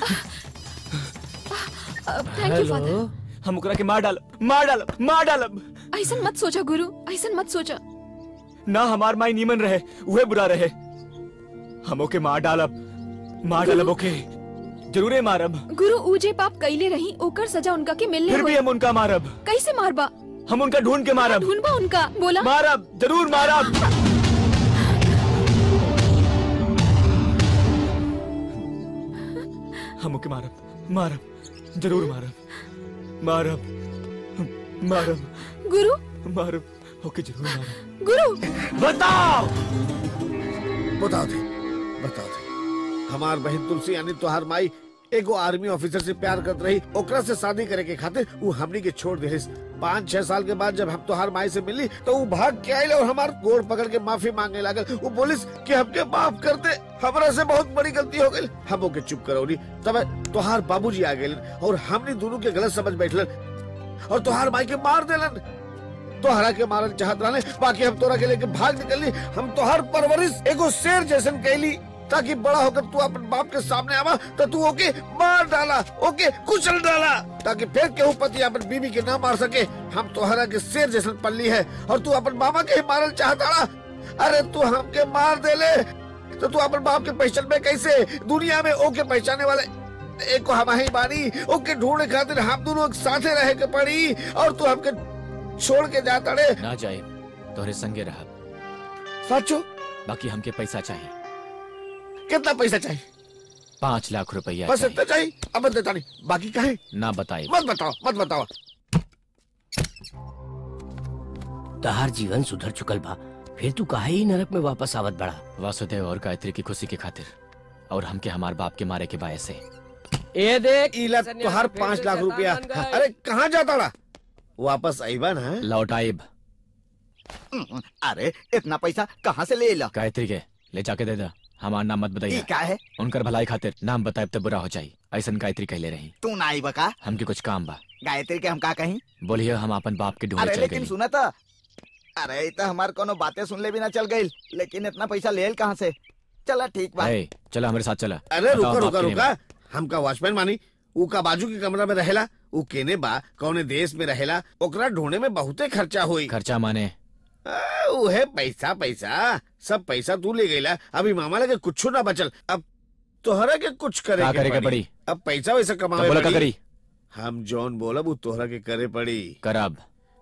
थैंक यू फादर हम ओकरा के मार डालब मार डालब मार डालब ऐसन मत सोचा गुरु ऐसन मत सोचा ना हमार माई नीमन रहे उहे बुरा रहे हम ओके मार डालब मार डालब ओके जरूरे मारब गुरु ऊजे पाप कैले रही ओकर सजा उनका के मिलने फिर भी होई। हम उनका मारब कैसे मारबा हम उनका ढूंढ के मारब ढूंढबा उनका बोला मारब जरूर मारब हम ओके मारब मारब जरूर मारब मारब मारब गुरु मारब ओके जरूर मारब गुरु बताओ बता दे बता दे हमार बहन तुलसी यानी तोहार माई एगो आर्मी ऑफिसर से प्यार करत रही ओकरा से शादी करे के खातिर वो हमनी के छोड़ दे पाँच छह साल के बाद जब हम तोहार माई से मिली तो वो भाग के आये और हमार गोड़ पकड़ के माफी मांगने लागल वो पुलिस कि हमके माफ कर दे हमरा से बहुत बड़ी गलती हो गई हम ओके चुप करौली तब तोहार बाबूजी आ गए और हमने दोनों के गलत समझ बैठलन और तोहार माई के मार देलन तोहरा के मारन चाहत रहले बाकी हम तोरा के लेके भाग निकलली हम तोहर परवरिश एगो शेर जैसन कैली ताकि बड़ा होकर तू अपन बाप के सामने आवा तो तू ओके मार डाला ओके कुचल डाला ताकि फिर केहू पति अपन बीवी के ना मार सके हम तोहरा के शेर जैसन पल्ली है और तू अपन मामा के ही मारल चाहता अरे तू हमके मार देले तो तू अपन बाप के पहचान में कैसे दुनिया में ओके पहचाने वाले एक को हम ही बानी ओके ढूंढने खातिर हम दोनों एक साथे रहे के पड़ी और तू हमके छोड़ के जाता रे ना जाए तोहरे संगे रहा सचो बाकी हमके पैसा चाहिए कितना पैसा चाहिए पाँच लाख रुपया बस चाहिए। इतना चाहिए अब मत देता नहीं बाकी का है ना बताए मत बताओ मत बताओ तहार जीवन सुधर चुकल बा फिर तू काहे ही नरक में वापस आवत बड़ा वासुदेव और गायत्री की खुशी के खातिर और हमके हमार बाप के मारे के बाय से ए देख इला तोहार पाँच लाख रुपया अरे कहाँ जाता रहा वापस आईबा ना लौट आइब अरे इतना पैसा कहाँ से ले ला गायत्री के ले जाके दे दा हमार नाम मत ई बताइए का है उनकर भलाई खातिर नाम बताए तो बुरा हो जाई ऐसन गायत्री कहले रही तू ना आई बका हमके कुछ काम बा गायत्री के हम का कहीं बोलिए हम अपन बाप के ढूंढे अरे चल लेकिन गए सुना था अरे ई तो हमार कोनो बातें सुन ले भी ना चल गई लेकिन इतना पैसा ले कहाँ से चला ठीक बा ए, चला हमारे साथ चला अरे बताओ रुका बाप रुका के रुका नेम। हमका वॉचमैन मानी ऊ का बाजू के कमरा में रहेला ऊ केने बा कौने देश में रहेला ओकरा ढूंढे में बहुते खर्चा हुई खर्चा माने उहे पैसा पैसा सब पैसा तू ले गईला अभी मामा लगे कुछ ना बचल अब तोहरा के कुछ करे का के करे के पड़ी पड़ी? अब पैसा वैसा तो कमावे बोला का पड़ी। करी हम जौन बोलब ऊ तोहरा के करे पड़ी करब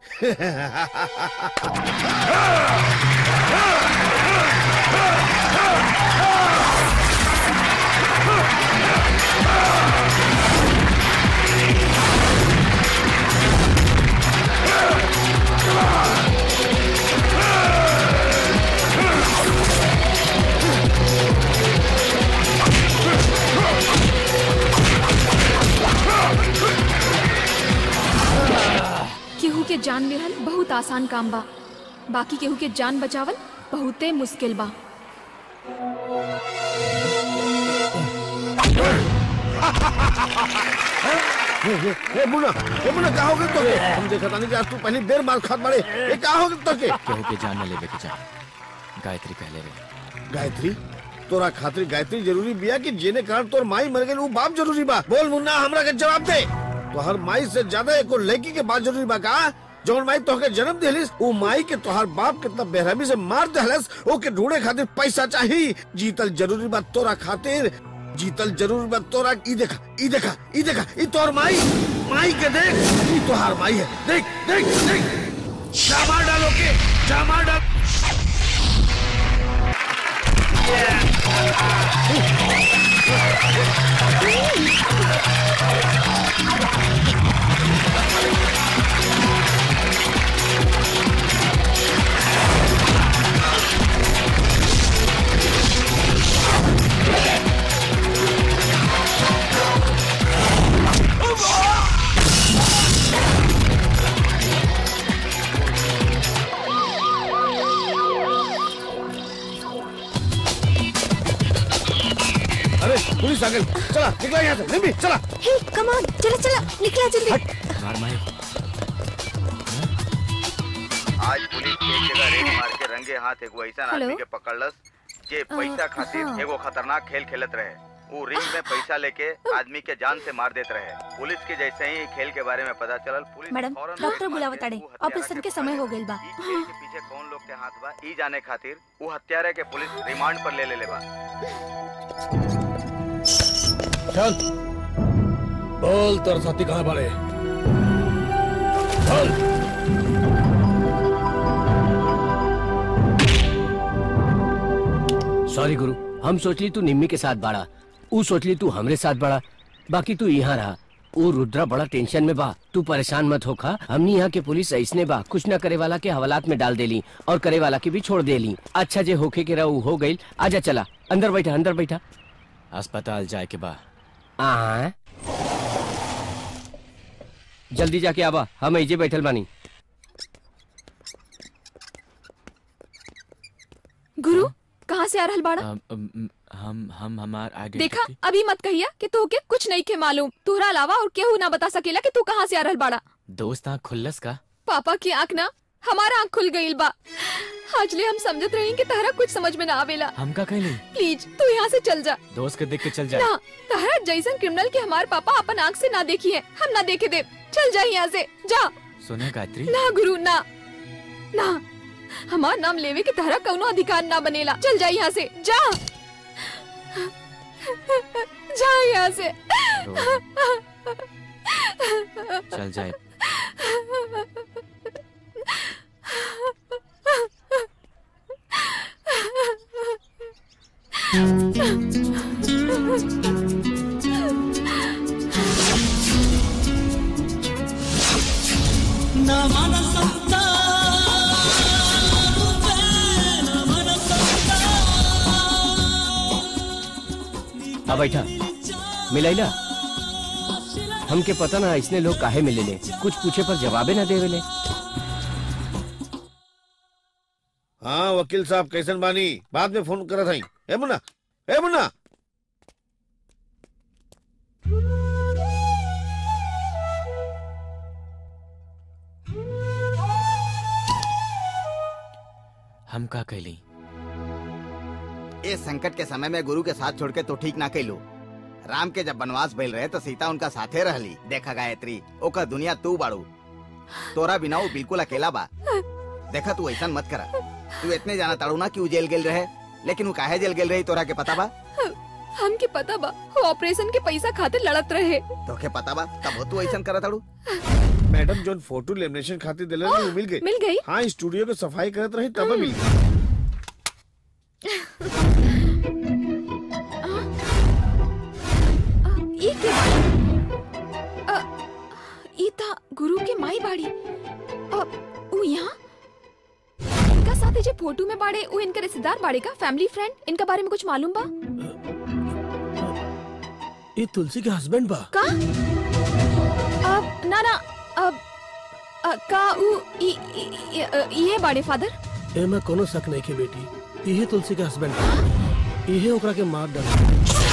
केहू के जान लेहल बहुत आसान काम बा बाकी केहू के जान बचावल बहुते मुश्किल बा ए, ए, ए, मुन्ना ए मुन्ना का हो गया तो हम देखा था नहीं कि आज तू पहली देर मार खात बड़े ए का हो गया तो के केहू के जान न लेवे के जा गायत्री कहले रहे गायत्री तोरा खातिर गायत्री जरूरी बिया कि जेने कारण तोर माई मर गई वो बाप जरूरी बा बोल मुन्ना हमरा के जवाब दे तोहर माई से ज्यादा एको लड़की के बात जरूरी बा का जौन माई तोहके जन्म देलिस वो माई के तोहर बाप कितना बेरहमी से मार देहलस ओके ढूंढे खातिर पैसा चाहिए जीतल जरूरी बा तोरा खातिर जीतल जरूरी बा तोरा ई देखा ई देखा ई देखा ई तोहर माई माई के देख ई तोहर माई है देख देख देख जामा डालो के जामा डाल अरे पुलिस आ गई चला निकला यहाँ से निम्बी चला हे कम ऑन चला चला निकला जल्दी हमार माई आज पुलिस एक जगह रेड मार के रंगे हाथ एगो ऐसा हेलो? आदमी के पकड़लस जे पैसा अ, खातिर हाँ। एगो खतरनाक खेल खेलत रहे वो रिंग में पैसा लेके आदमी के जान से मार देत रहे पुलिस के जैसे ही खेल के बारे में पता चलल पुलिस मैडम फौरन डॉक्टर बुलावत ताड़े ऑपरेशन के समय हो गइल बा खेल के पीछे कौन लोग के हाथ बा ई जाने खातिर वो हत्यारे के पुलिस रिमांड पर ले ले ले बा चल बोल तोर साथी कहाँ बड़े बोल सॉरी गुरु हम सोचली तू निम्मी के साथ बाड़ा ऊ सोचली तू हमरे साथ बाड़ा बाकी तू यहाँ रहा ऊ रुद्रा बड़ा टेंशन में बा तू परेशान मत होखा हमनी यहाँ के पुलिस ऐसने बा कुछ न करे वाला के हवालात में डाल देली और करे वाला के भी छोड़ देली अच्छा जे होके के रहा हो गई आजा चला अंदर बैठा अंदर बैठा अस्पताल जाए के बा आ जल्दी जाके आबा हम ऐजे बैठल बानी गुरु कहाँ से आ रहल बाड़ा अम, अम, हम हम हमार आगे देखा अभी मत कहिया कि तू के कुछ नहीं के मालूम तोहरा अलावा और केहू ना बता सकेला कि तू कहाँ से आ रहल बाड़ा दोस्त आँख खुल्लस का पापा की आँख ना हमारा आँख खुल गईल बा आजले हम समझत रही कि तहरा कुछ समझ में ना आवेला हम का कहली प्लीज तू यहाँ से चल जा दोस्त के देख के चल जाए ना तहरा जैसन क्रिमिनल के हमारे पापा अपन आँख से ना देखी है हम ना देखे दे चल जा यहाँ से जा सुना गायत्री ना गुरु ना ना हमार नाम लेवे के तहरा कौनो अधिकार ना बनेला चल जा यहाँ से जा जा यहाँ से चल जाए अब बैठा मिलैला हमके पता ना इसने लोग काहे मिले ले कुछ पूछे पर जवाबे ना देवे ले हाँ वकील साहब कैसन बानी बाद में फोन करत हई ए मुन्ना ए मुन्ना हम का कैली इस संकट के समय में गुरु के साथ छोड़ के तो ठीक ना कैलू राम के जब वनवास भइल रहे तो सीता उनका साथे रहली देखा गायत्री ओका दुनिया तू बाड़ू तोरा बिना वो बिल्कुल अकेला बा देखा तू ऐसा मत करा तू इतने जाना ताड़ू ना कि वो जेल गेल रहे लेकिन वो काहे जेल गेल रही तोरा के पता बा हमके पता बा वो ऑपरेशन के पैसा खातिर लड़त रहे तोके पता बा तब तू ऐसा करा ताड़ू मैडम जोन फोटो लेमिनेशन खातिर दिले रही, वो मिल गई मिल गई? हाँ स्टूडियो के सफाई करत रही तब मिल गई ई के अ, ई था गुरु के माई बाड़ी अ, ऊ यहाँ इनका साथे जे फोटो में बाड़े ऊ इनके रिश्तेदार बाड़े का फैमिली फ्रेंड इनका बारे में कुछ मालूम बा ये तुलसी के हस्बैंड बा का अब ना ना अब अ, का ऊ ई ई- ई- अ, ये बाड़े फादर एमे कोनो शक नहीं के बेटी यही तुलसी के हस्बैंड बा यही ओकरा के मार डाल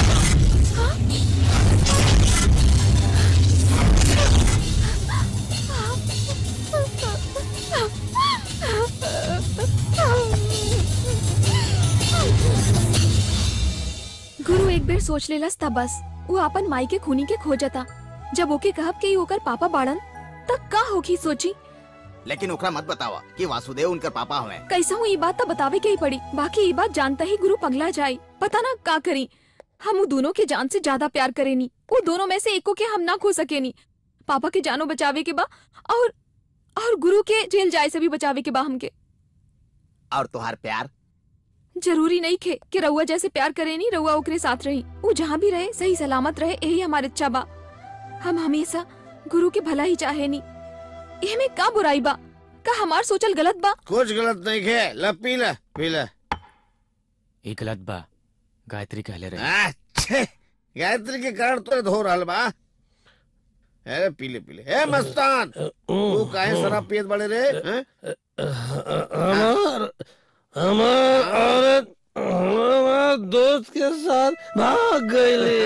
गुरु एक बेर सोच लेलस था बस वो अपन माई के खूनी के खोजता जब ओके कहब के ई ओकर पापा बाड़न तब का होगी सोची लेकिन ओकरा मत बतावा कि वासुदेव उनकर पापा हुए कैसा हूँ ये बात तो बतावे के ही पड़ी बाकी ये बात जानता ही गुरु पगला जाई पता ना का करी हम वो दोनों के जान से ज्यादा प्यार करेनी वो दोनों में से एको के हम ना खो सकेनी पापा के जानो बचावे के बा और और गुरु के जेल जाए से भी बचावे के बा हमके और तुहार प्यार जरूरी नहीं खे कि रउआ जैसे प्यार करे नी रउआ ओकरे साथ रही वो जहाँ भी रहे सही सलामत रहे यही हमारी इच्छा बा हम हमेशा गुरु के भला ही चाहे नी ये में का बुराई बा का हमार सोचल गलत बा कुछ गलत नहीं खे ल पी ले पी ले एक गलत बा गायत्री कहले रहे आ, छे, गायत्री के कारण तो धो रहल बा अरे पी ले पी ले ए मस्तान तू काहे शराब पियत बड़े रे हैं? हमार हमार औरत हमार दोस्त के साथ भाग गईली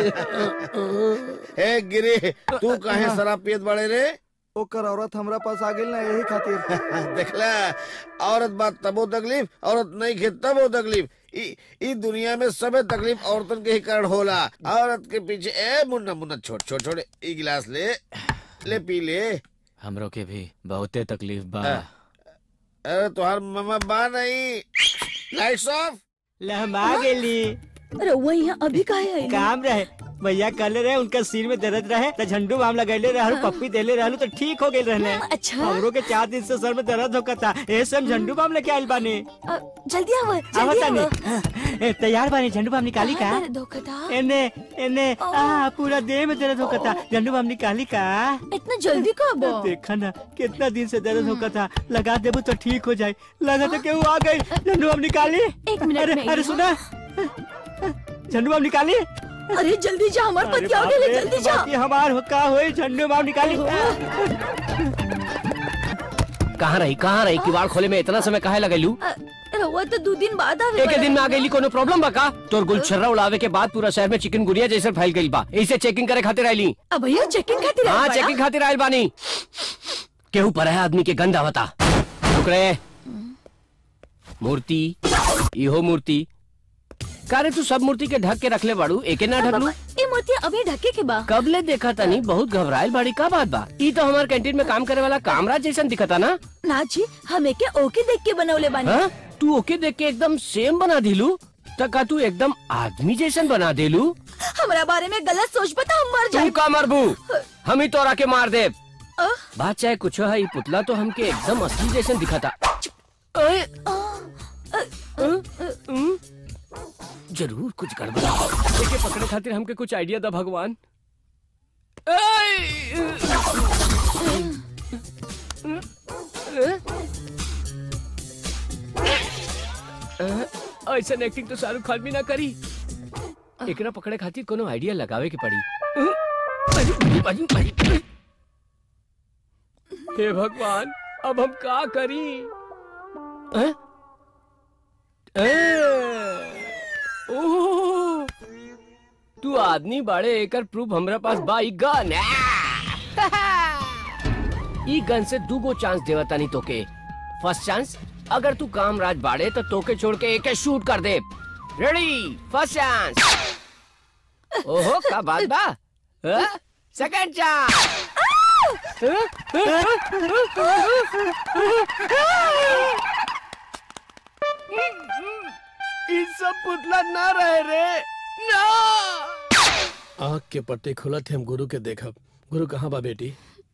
ए गिरी तू काहे शराब पियत बड़े रे ओकर औरत हमरा पास आ गेल ना यही खातिर देखला औरत बात तबो तकलीफ औरत नहीं खे तबो तकलीफ ई ई दुनिया में सबे तकलीफ औरतन के ही कारण होला औरत के पीछे ए मुन्ना मुन्ना छोड़ छोड़ छोड़ ई गिलास ले ले पी ले हमरो के भी बहुते तकलीफ बा अरे तुहार मम्मा बा नहीं लाइट्स ऑफ लहमा गेली रउआ यहाँ अभी काहे आइली? काम रहे भैया कहले रहे उनका सिर में दर्द रहे तो झंडू बाम लगैले रहलू पप्पी देले रहलू तो ठीक हो गए रहने अच्छा हमरो के चार दिन से सर में दर्द होता था ऐसे हम झंडू बाम लेके आइल बानी अ, जल्दी आव आवत जल्दी तानी आव ए, तैयार बानी झंडू बाम निकाली का कहाँ दर्द होखता? एने एने आ पूरा देह में दर्द होता था झंडू बाम निकाली का इतना जल्दी कब देखा ना कितना दिन से दर्द होता था लगा देबू तो ठीक हो जाए लगा तो केहू आ गई झंडू बाम निकाली एक मिनट अरे में अरे आई सुना झंडू बाम निकाली अरे जल्दी जा हमार अरे पति आ बाप गेले रे, जल्दी जा बाकी हमार हो का होई झंडू बाम निकाली कहाँ रही कहाँ रही किवाड़ खोले में इतना समय काहे लगेलू अ, रउआ तो दो दिन बाद आवे एक वाला दिन में आ रहे। गई कोनो प्रॉब्लम बा का तोर गुलछर्रा उड़ावे के बाद पूरा शहर में चिकन गुड़िया जैसे फैल गई बा इसे चेकिंग करे खातिर आईली अब भैया चेकिंग खातिर आइल हाँ बाड़ा? चेकिंग खातिर आयल बानी केहू पर है आदमी के गंदा बता रुक रे मूर्ति इहो मूर्ति का रे तू सब मूर्ति के ढक के रखले बाड़ू एके ना ढकलू ये मूर्ति अभी ढके के बा कब ले देखा तनी बहुत घबराइल बाड़ी का बात बा ई तो हमार कैंटीन में काम करे वाला कामराज जैसन दिखता ना ना जी हम एके ओके देख के बनौले बानी हाँ? तू ओके देख के एकदम सेम बना दिलू त का तू एकदम आदमी जैसन बना देलू हमरा बारे में गलत सोच बता हम मर तू जाए का मरबू हम ही तोरा के मार दे बात चाहे कुछ है ई पुतला तो हमके एकदम असली जैसन दिखता अए, हम्म? जरूर कुछ गड़बड़ है। एके पकड़े खातिर हमके कुछ आइडिया दा भगवान ऐसा एक्टिंग तो शाहरुख खान भी ना करी एकरा पकड़े खातिर कोनो आइडिया लगावे के पड़ी हे भगवान अब हम का करी हैं? ए, ओह, तू आदमी बाड़े एकर प्रूफ हमरा पास बा ई गन ई गन से दूगो चांस देवतानी तोके फर्स्ट चांस अगर तू कामराज बाड़े तो तोके छोड़ के एके शूट कर दे रेडी फर्स्ट चांस ओहो का बात बा सेकंड चांस ई सब पुतला ना रहे रे ना आँख के पट्टे खुलत हम गुरु के देखब गुरु कहाँ बा बेटी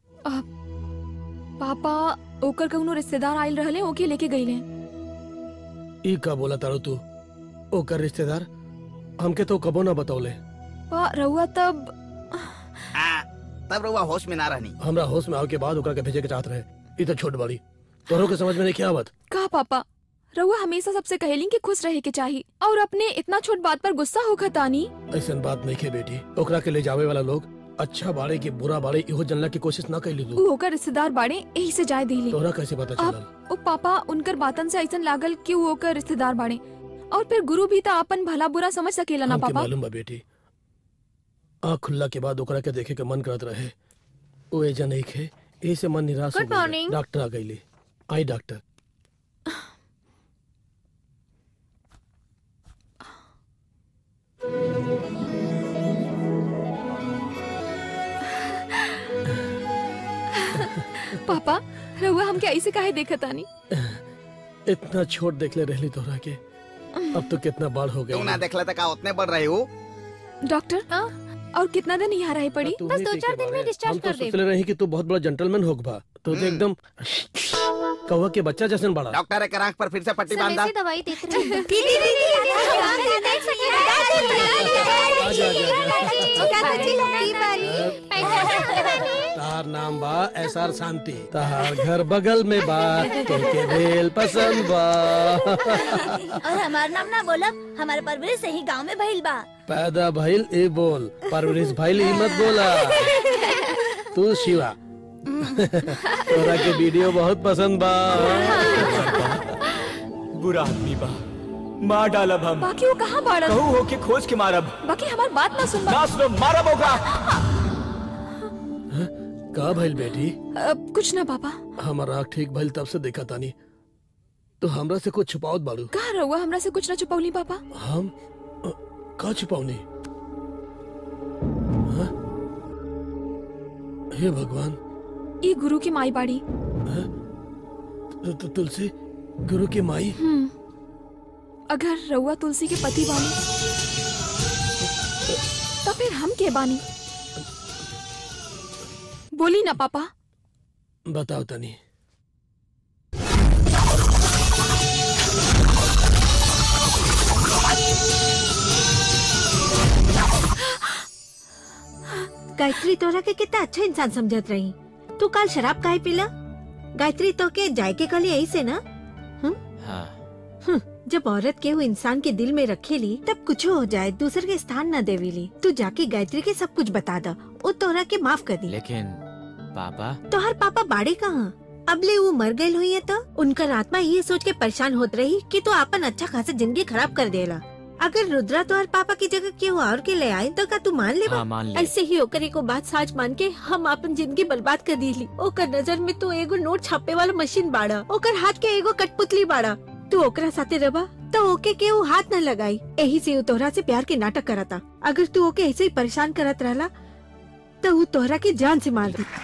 पापा ओकर कौनो रिश्तेदार आयल रहले ओके लेके गईले ई का बोला तारो तू ओकर रिश्तेदार हमके तो कबो ना बतौले पा रहुआ तब तब रउआ होश में ना रहनी हमरा होश में आवे के बाद ओकरा के भेजे के चाहत रहे ई तो छोट बड़ी तोरो के समझ में नहीं क्या आवत का पापा रहुआ हमेशा सबसे कहेली कि खुश रहे के चाहिए और अपने इतना छोट बात पर गुस्सा होखा तानी ऐसन बात नहीं के बेटी ओकरा के ले जावे वाला लोग अच्छा बाड़े की बुरा बाड़े इहो जानला की कोशिश ना कैली तू ऊ ओकर रिश्तेदार बाड़े यही से जाय दिली तोरा कैसे पता चलल अब ओ पापा उनकर बातन से ऐसन लागल कि वो ओकर रिश्तेदार बाड़े और फिर गुरु भी तो अपन भला बुरा समझ सकेला ना हमके पापा मालूम बा बेटी आँख खुल्ला के बाद ओकरा के देखे के मन करत रहे ओ एजा नहीं खे ए से मन निराश हो Good गइल। morning. डॉक्टर आ गईले आई डॉक्टर पापा रहुआ हमके ऐसे काहे देखा तानी इतना छोट देखले रहली तोरा के अब तो कितना बड़ हो तू ना गया देखला त का उतने बढ़ रही हो डॉक्टर और कितना दिन यहाँ रहे पड़ी बस दो चार दिन में डिस्चार्ज कर दे सोचले रही कि तू बहुत बड़ा जेंटलमैन होग बा तो तो एकदम कौवा के बच्चा जैसन बड़ा डॉक्टर के आंख पर फिर से पट्टी सब बांधा ऐसी दवाई देख रही है दीदी दीदी देख सकते तार नाम बा एस आर शांति तार घर बगल में बा तोके भेल पसंद बा और हमार नाम ना बोला हमारे परवरिश सही गांव में भइल बा पैदा भइल ए बोल परवरिश भइल ई मत बोला तू शिवा तोरा के वीडियो बहुत पसंद बा बुरा आदमी बा मार डालब हम बाकी वो कहाँ बाड़न कहू हो के खोज के मारब बाकी हमार बात ना सुन ना सुनो मारब होगा का भइल बेटी अब कुछ ना पापा हमार आँख ठीक भइल तब से देखा तानी तो हमरा से कुछ छुपावत बाड़ू कहाँ रहुआ हमरा से कुछ ना छुपौली पापा हम अ, का छुपावनी हाँ? हे भगवान ये गुरु की माई बाड़ी तु- तु- तुलसी गुरु की माई हम्म अगर रउआ तुलसी के पति बानी तो फिर हम के बानी बोली ना पापा बताओ तनी गायत्री तोरा के कितना अच्छा इंसान समझत रही तू कल शराब काहे पीला गायत्री तो के जाय के कल यही से ना हाँ हम्म, जब औरत के वो इंसान के दिल में रखेली तब कुछ हो जाए दूसर के स्थान न देवेली तू जाके गायत्री के सब कुछ बता दा वो तोरा के माफ कर दी लेकिन पापा तोहर पापा बाड़े कहाँ अबले वो मर गए हुई है तो उनकर आत्मा ये सोच के परेशान होत रही कि तू अपन अच्छा खासा जिंदगी खराब कर देला अगर रुद्रा तोहर पापा की जगह केहू और के ले आए तो का तू मान ले हाँ, मान ले। ऐसे ही ओकर एगो बात साच मान के हम अपन जिंदगी बर्बाद कर दीली ओकर नजर में तू एगो नोट छापे वाला मशीन बाड़ा ओकर हाथ के एगो कठपुतली बाड़ा तू ओकरा साथे रबा तो ओके के वो हाथ न लगाई यही से वो तोहरा से प्यार के नाटक करता अगर तू ओके ऐसे ही परेशान करत रहला तो वो तोहरा के जान से मार दी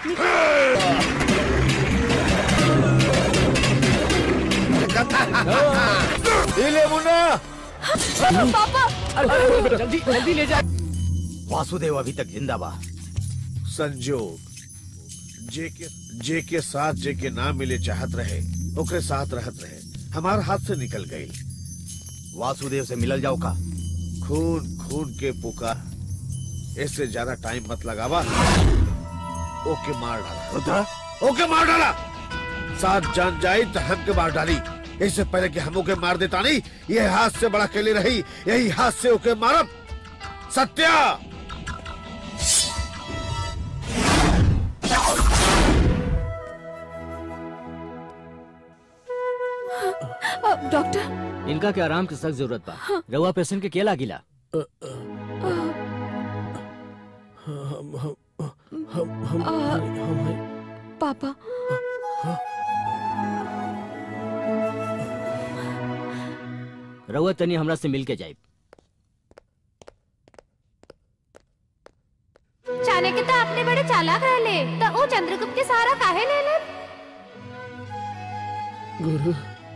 ले मुन्ना पापा जल्दी जल्दी ले जा वासुदेव अभी तक जिंदा बा संजोग जे के जे के साथ जे के ना मिले चाहत रहे ओकरे साथ रहत रहे हमार हाथ से निकल गई वासुदेव से मिलल जाओ का खून खून के पुकार इससे ज्यादा टाइम मत लगावा ओके मार डाला रुद्रा ओके मार डाला साथ जान जाई तो हम के मार डाली इससे पहले कि हम ओके मार देता नहीं ये हाथ से बड़ा केली रही यही हाथ से ओके मारब सत्या अ, डॉक्टर इनका के आराम की सख्त जरूरत बा रउआ पेशेंट के केला गिला हम हम हम हम आ, हम पापा रउआ तनी हमरा से मिल के जाए चाणक्य तो अपने बड़े चालाक रहले तो वो चंद्रगुप्त के सहारा काहे ले ले गुरु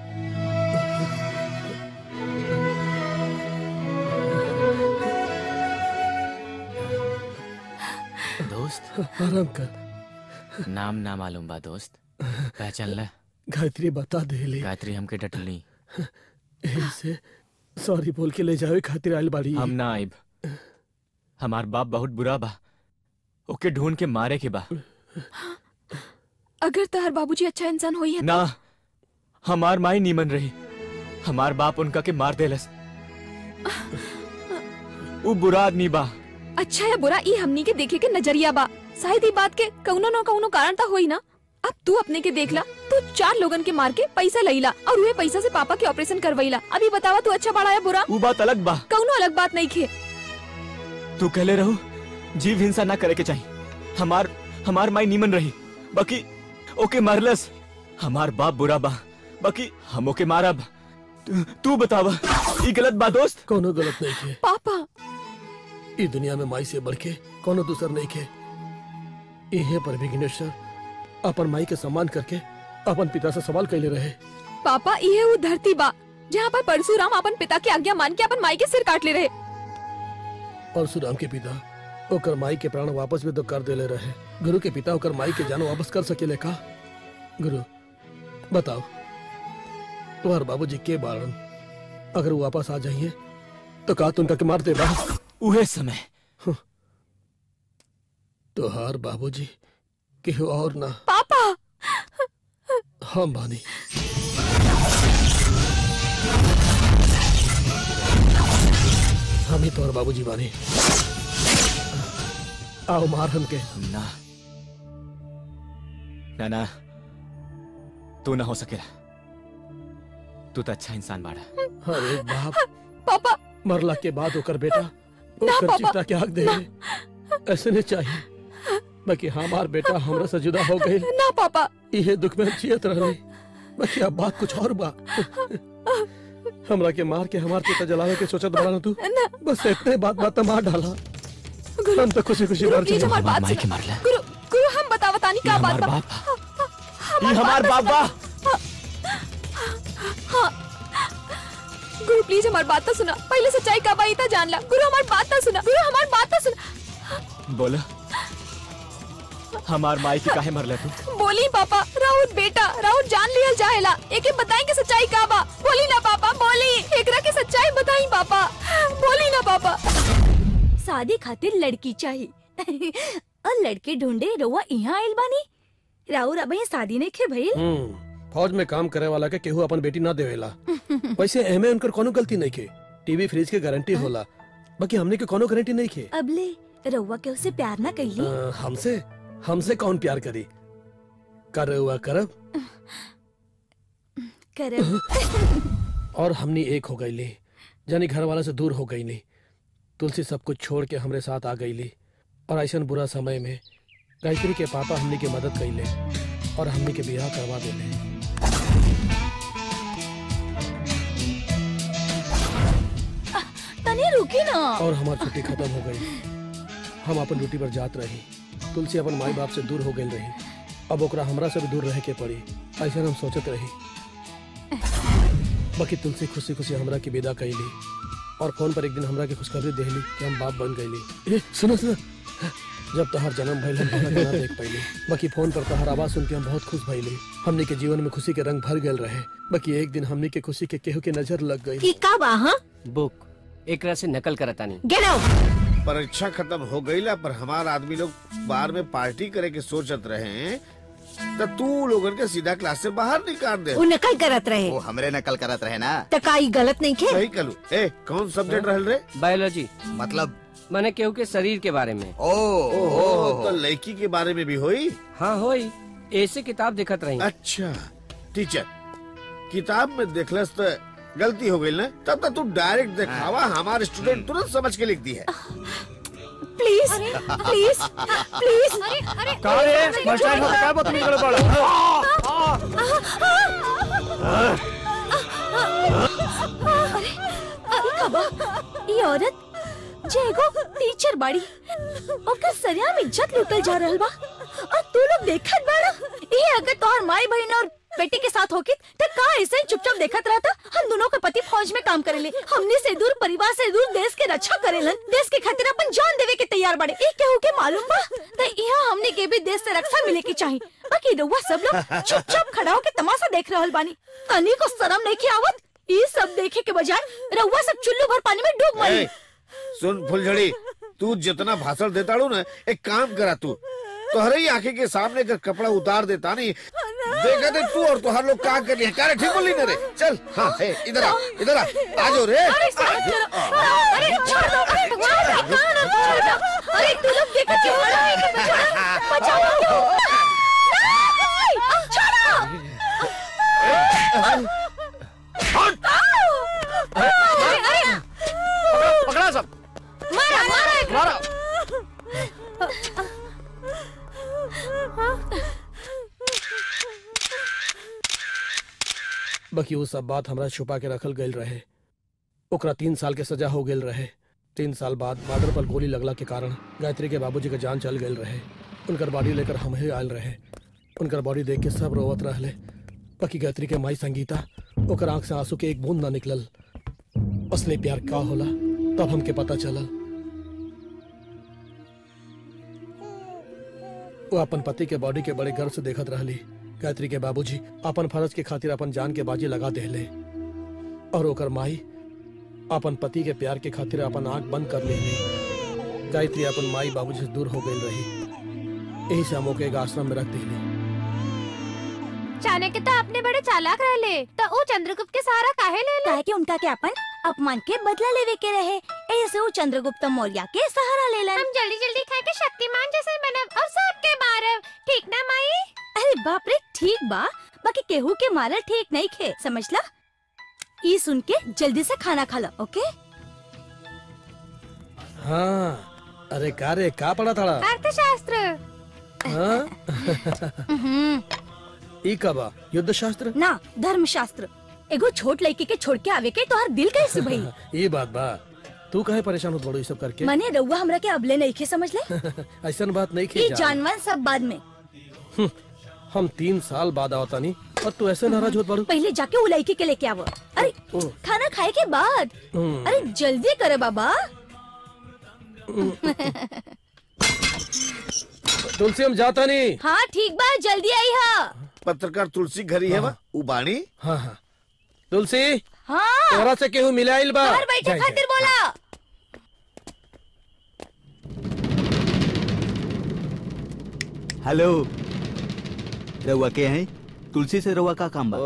दोस्त आराम कर नाम ना मालूम बा दोस्त पहचान ले गायत्री बता दे ले गायत्री हमके डटलनी से सॉरी बोल के ले जावे खातिर आइल बाड़ी हम ना आइब हमार बाप बहुत बुरा बा ओके ढूंढ के मारे के बा अगर तार बाबूजी अच्छा इंसान होई है ना हमार माई नीमन रही हमार बाप उनका के मार देलस वो बुरा आदमी बा अच्छा या बुरा ई हमनी के देखे के नजरिया बा शायद ई बात के कौनो न कौनो कारण ता होई ना अब तू अपने के देखला तू चार लोगन के मार के पैसा लईला और उहे पैसा से पापा के ऑपरेशन करवईला अभी बतावा तू अच्छा बड़ा या बुरा वो बात अलग बा कौनो अलग बात नहीं खे तू कहले रहो जीव हिंसा ना करे के चाहिए हमार हमार माई नीमन रही बाकी ओके मारलस हमार बाप बुरा बा बाकी हम ओके मारब तू, तू बतावा ई गलत बा दोस्त कोनो गलत नहीं खे पापा ई दुनिया में माई से बढ़ के कोनो दूसर नहीं खे इहे पर विघ्नेश्वर अपन माई के सम्मान करके अपन पिता से सवाल कैले रहे पापा ये वो धरती बा जहाँ पर परशुराम अपन पिता की आज्ञा मान के अपन माई के सिर काट ले रहे परशुराम के पिता ओकर माई के प्राण वापस भी तो कर देले रहे गुरु के पिता ओकर माई के जान वापस कर सकेले का गुरु बताओ तुम्हार बाबूजी के बारण अगर वो वापस आ जाइए तो का तुम के मार दे बा उहे समय तोहार बाबूजी केहू और ना पापा हम बानी हम ही तोहर बाबूजी बानी आओ मार हमके ना ना ना तू ना हो सकेला तू तो अच्छा इंसान बाड़ा अरे बाप पापा मरला के बाद ओकर बेटा ना, ओकर पापा, चिता के हक दे ऐसे नहीं चाहिए बाकी हमार बेटा हमरा से जुदा हो गई ना पापा इहे दुख में हम जियत रहे बाकी अब बात कुछ और बा हमरा के मार के हमार पिता जलावे के सोचत बड़ा ना तू बस इतने बात बात मार डाला हम तो खुशी खुशी गुरु मर प्लीज चले हमारी बात माई के सुनो मारला गुरु गुरु हम बतावा तानी क्या बात बा ये हमार बाप बा हाँ गुरु प्लीज हमारी बात तो सुना पहले सच्चाई का बाई था जान ला गुरु हमारी बात तो सुना गुरु हमारी बात तो सुना बोला हमार माई के काहे मरला तू बोली पापा राउत बेटा राउत जान लियल जाएला एके बताएंगे सच्चाई का बा बोली ना पापा बोली एकरा के सच्चाई बताई पापा बोली ना पापा शादी खातिर लड़की चाहिए और लड़के ढूंढे रउआ यहाँ आइल बानी राउर अब शादी नहीं खे भइल हम्म फौज में काम करे वाला के केहू अपन बेटी ना देवेला वैसे एमे उनकर कोनो गलती नहीं के टीवी फ्रिज के गारंटी होला बाकी हमने के कोनो गारंटी नहीं के अबले रउआ के उसे प्यार ना कैली अ, हमसे हमसे कौन प्यार करी कर हुआ करब करब और हमनी एक हो गईली जानी घर वाला से दूर हो गईली तुलसी सब कुछ छोड़ के हमरे साथ आ गईली और ऐसा बुरा समय में गायत्री के पापा हमनी के मदद कैले और हमनी के बियाह करवा देले तनी रुकी ना और हमारी छुट्टी खत्म हो गई हम अपन ड्यूटी पर जात रही तुलसी अपन माई बाप से दूर हो गई रही अब ओकरा हमरा से भी दूर रहे के पड़ी ऐसा हम सोचत रही बाकी तुलसी खुशी खुशी हमरा की विदा कैली और फोन पर एक दिन हमरा की खुशखबरी देली कि हम बाप बन गईली ए सुनो सुनो जब तोहार जन्म भइल हम तोहरा के ना देख पैली बाकी फोन पर तोहार आवाज सुन के हम बहुत खुश भइली हमनी के जीवन में खुशी के रंग भर गए रहे बाकी एक दिन हमनी के खुशी के केहू के नजर लग गई की का बा हाँ बुक एकरा से नकल करतानी गेट आउट परीक्षा खत्म हो गईला पर हमार आदमी लोग बाहर में पार्टी करे के सोचत रहे तो तू लोगन के सीधा क्लास से बाहर निकाल दे वो नकल करत रहे वो हमरे नकल करत रहे ना त का ई गलत नहीं खे सही कलू ए कौन सब्जेक्ट रहल रे बायोलॉजी मतलब मैंने केहू के शरीर के बारे में ओ ओहो तो लड़की के बारे में भी होई हाँ होई ऐसे किताब दिखत रही अच्छा टीचर किताब में देखलस तो गलती हो गई ना तब तक तू डायरेक्ट दिखावा हमारे स्टूडेंट तुरंत समझ के लिख दी है प्लीज प्लीज प्लीज अरे अरे का रे मास्टर को क्या बतमी करे पड़ा अरे कबा ये औरत जे एगो टीचर बाड़ी ओकर सरियाम इज्जत लूटल जा रहल बा और तू लोग देखत बाड़ा ये अगर तोहर माई बहन और बेटी के साथ होके तो का ऐसे ही चुपचाप देखत रहता हम दोनों के पति फौज में काम करेले हमने से दूर परिवार से दूर देश के रक्षा करेलन देश के खातिर अपन जान देवे के तैयार बाड़े ई केहू के मालूम बा त यहाँ हमने के भी देश से रक्षा मिले के चाहिए बाकी रउआ सब लोग चुपचाप खड़ा होके तमाशा देख रहल बानी तनी को शर्म नहीं के आवत ई सब देखे के बजाय रउआ सब चुल्लू भर पानी में डूब मरी ए, सुन फुलझड़ी तू जितना भाषण देता हूँ ना एक काम करा तू तोहरे ही आंखें के सामने का कपड़ा उतार देता नहीं देखा दे तू और तुहार लोग क्या कर रही है क्या रे ठीक बोली ना रे चल हाँ है इधर आ इधर आ आ जाओ रे अरे अरे छोड़ दो अरे छोड़ दो छोड़ दो अरे तू लोग देखो क्यों बचाओ क्यों छोड़ो अरे अरे पकड़ा सब मारा मारा मारा बाकी वो सब बात हमरा छुपा के रखल गईल रहे ओकरा तीन साल के सजा हो गेल रहे तीन साल बाद बॉर्डर पर गोली लगला के कारण गायत्री के बाबूजी के जान चल गईल रहे उनकर बॉडी लेकर हम ही आयल रहे उनकर बॉडी देख के सब रोवत रहले बाकी गायत्री के माई संगीता ओकर आंख से आंसू के एक बूंद ना निकलल असली प्यार का होला तब हमके पता चलल वो अपन पति के बॉडी के बड़े गर्व से देखत रहली गायत्री के बाबूजी अपन फर्ज के खातिर अपन जान के बाजी लगा देले और ओकर माई अपन पति के प्यार के खातिर अपन आंख बंद कर लेली गायत्री अपन माई बाबूजी से दूर हो गई रही यही से हम ओके एक आश्रम में रख दिली चाणक्य तो अपने बड़े चालाक रहले तो वो चंद्रगुप्त के सहारा काहे ले ले काहे कि उनका के अपन अपमान के बदला लेवे के रहे ऐसे वो चंद्रगुप्त मौर्य के सहारा लेलन हम जल्दी जल्दी खा के शक्तिमान जैसे बनब और सबके मारब ठीक ना माई अरे बाप रे ठीक बा बाकी केहू के मारल ठीक नहीं खे समझला ई सुन के जल्दी से खाना खा लो ओके हाँ अरे का रे का पड़ा था अर्थशास्त्र हम्म, ई कबा युद्ध शास्त्र ना धर्मशास्त्र एगो छोट लड़की के छोड़ के आवे के तोहर दिल कैसे भई ये बात बा तू काहे परेशान होत बड़ो ई सब करके मने रउआ हमरा के अबले नहीं खे समझ ले ऐसन बात नहीं ई की जान जानवर सब बाद में हम तीन साल बाद आवतानी और तू ऐसे नाराज होत बड़ो पहले जाके वो लड़की के लेके आवो अरे ओ, खाना खाए के बाद हम्म। अरे जल्दी करे बाबा तुलसी हम जाता नहीं हाँ ठीक बा जल्दी आई हा पत्रकार तुलसी घरी है वा उबाणी हाँ हाँ तुलसी हाँ तोरा से केहू मिलाइल बा घर बैठे जाए, खातिर बोला हेलो रउआ के हैं तुलसी से रउआ का काम बा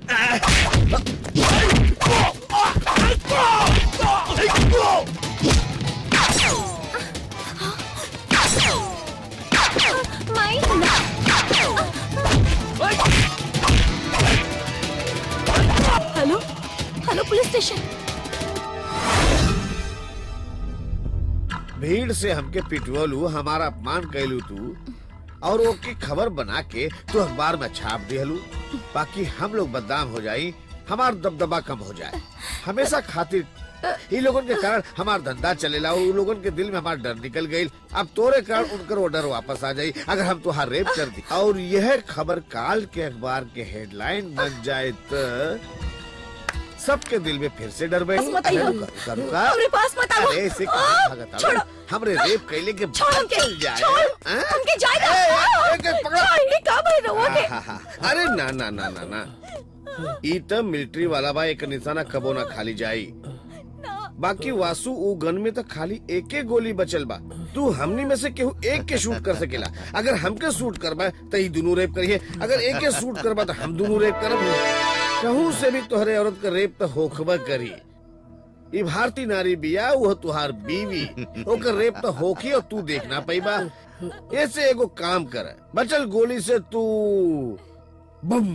माई हेलो हेलो पुलिस स्टेशन भीड़ से हमके पिटवलू हमारा अपमान कैलू तू और ओके खबर बना के तू अखबार में छाप दिहलू बाकी हम लोग बदनाम हो जाई हमार दबदबा कम हो जाए हमेशा खातिर इन लोगन के कारण हमार धंधा चलेला और उन लोगन के दिल में हमार डर निकल गई अब तोरे कारण उनकर वो डर वापस आ जाई अगर हम तुहार रेप कर दी और यह खबर काल के अखबार के हेडलाइन बन जाए तो सबके दिल में फिर से डर बैठ बस मत आइयो। रुका, रुका। हमरे पास मत आओ। अरे ऐसे आ, कहाँ भागत छोड़ो। आवे? हमरे रेप कैले के छोड़ बाद हमके, चल जाए छोड़, हाँ? हमके जाए ए, ए, ए, ए, पकड़ो। छोड़, ये का भाई रउआ के हाँ, हाँ, हाँ। अरे ना ना ना ना ना ई त मिलिट्री वाला बा एक निशाना कबो ना खाली जाई बाकी वासु ऊ गन में तो खाली एक एक गोली बचल बा तू हमनी में से केहू एक के शूट कर सकेला अगर हमके शूट करबा तो ई दोनों रेप करिए अगर एक के शूट करबा तो हम दोनों रेप करब कहूँ से भी तोहरे औरत का रेप तो होखबा करी ई भारतीय नारी बिया वो तुहार बीवी ओकर रेप तो होखी और तू देख ना पैबा ऐसे एगो काम कर बचल गोली से तू बम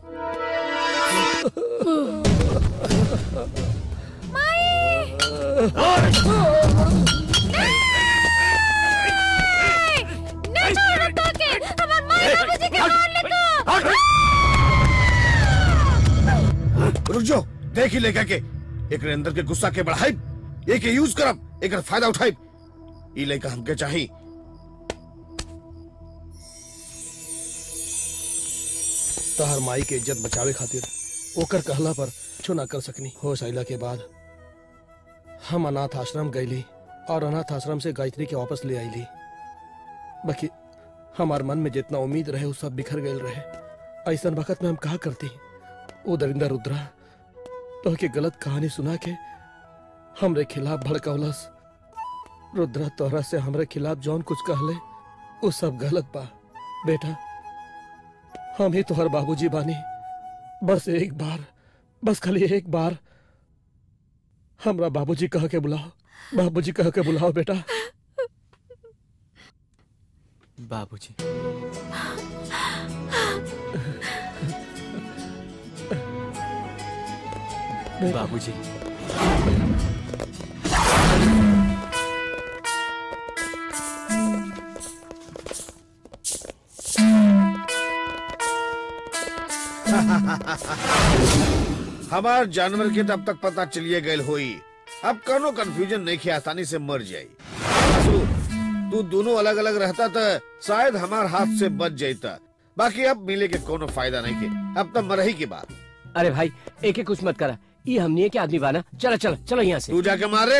नहीं छोड़ो ताके हमार माई बाबूजी के मार ले तो रुक जाओ देख ही लेकर के एक अंदर के गुस्सा के बढ़ाई एक यूज करब एक फायदा उठाई ई लेकर हमके चाहिए तहर माई के इज्जत बचावे खातिर ओकर कहला पर छो ना कर सकनी होश आइला के बाद हम अनाथ आश्रम गईली और अनाथ आश्रम से गायत्री के वापस ले आईली बाकी हमार मन में जितना उम्मीद रहे वो सब बिखर गए रहे ऐसा वक्त में हम कहा करती वो दरिंदा रुद्रा तो के गलत कहानी सुना के हमरे खिलाफ भड़कौलस रुद्रा तोहरा से हमरे खिलाफ जौन कुछ कहले वो सब गलत बा बेटा हम ही तोहर बाबूजी बानी बस एक बार बस खाली एक बार हमरा बाबूजी कह के बुलाओ बाबूजी कह के बुलाओ बेटा बाबूजी बाबूजी हमार जानवर के तब तक पता चलिए गए होई अब कनो कंफ्यूजन नहीं खे आसानी से मर जाई सु, तू दोनों अलग अलग रहता तो शायद हमार हाथ से बच जाता बाकी अब मिले के कोनो फायदा नहीं के अब तो मरही की बात अरे भाई एक एक कुछ मत करा ये हमने के आदमी बाना चलो चलो चलो यहाँ से तू जाके मारे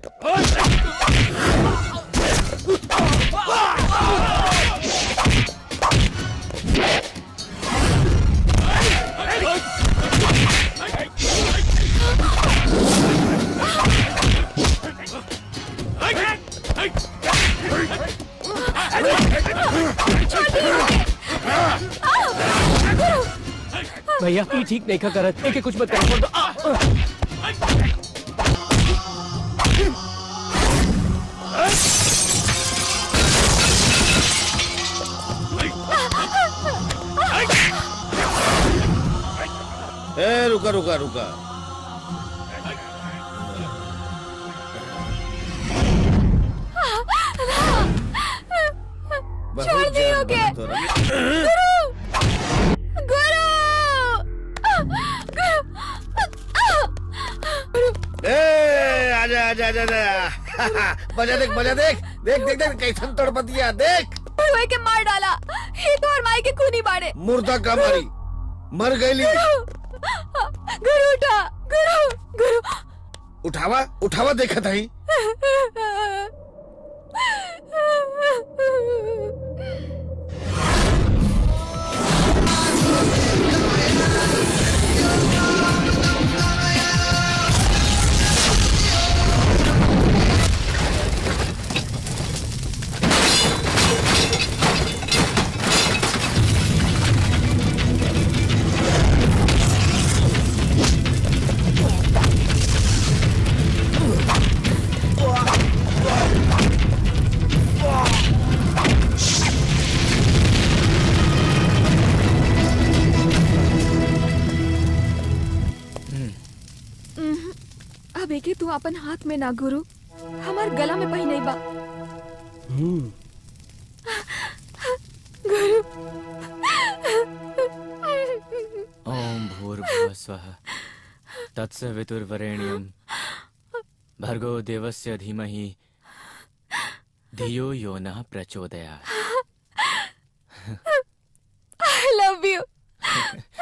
भैया ये ठीक नहीं का करत एक एक कुछ मत करा छोड़ दो आ, आ। ए रुका रुका रुका छोड़ दियो के गुरु गुरु ए आजा आजा आजा आजा बजा देख बजा देख देख देख देख कैसन तड़पतिया देख गुरु के मार डाला ये तो और माई के खूनी बाड़े मुर्दा का मारी मर गईली गुरु उठा गुरु गुरु उठावा उठावा देखा था उम्हूं। अब एके तू अपन हाथ में ना गुरु हमार गला में पही नहीं बा गुरु ओम भूर्भुवः स्वः तत्सवितुर्वरेण्यं भर्गो देवस्य धीमहि धियो यो नः प्रचोदयात् आई लव यू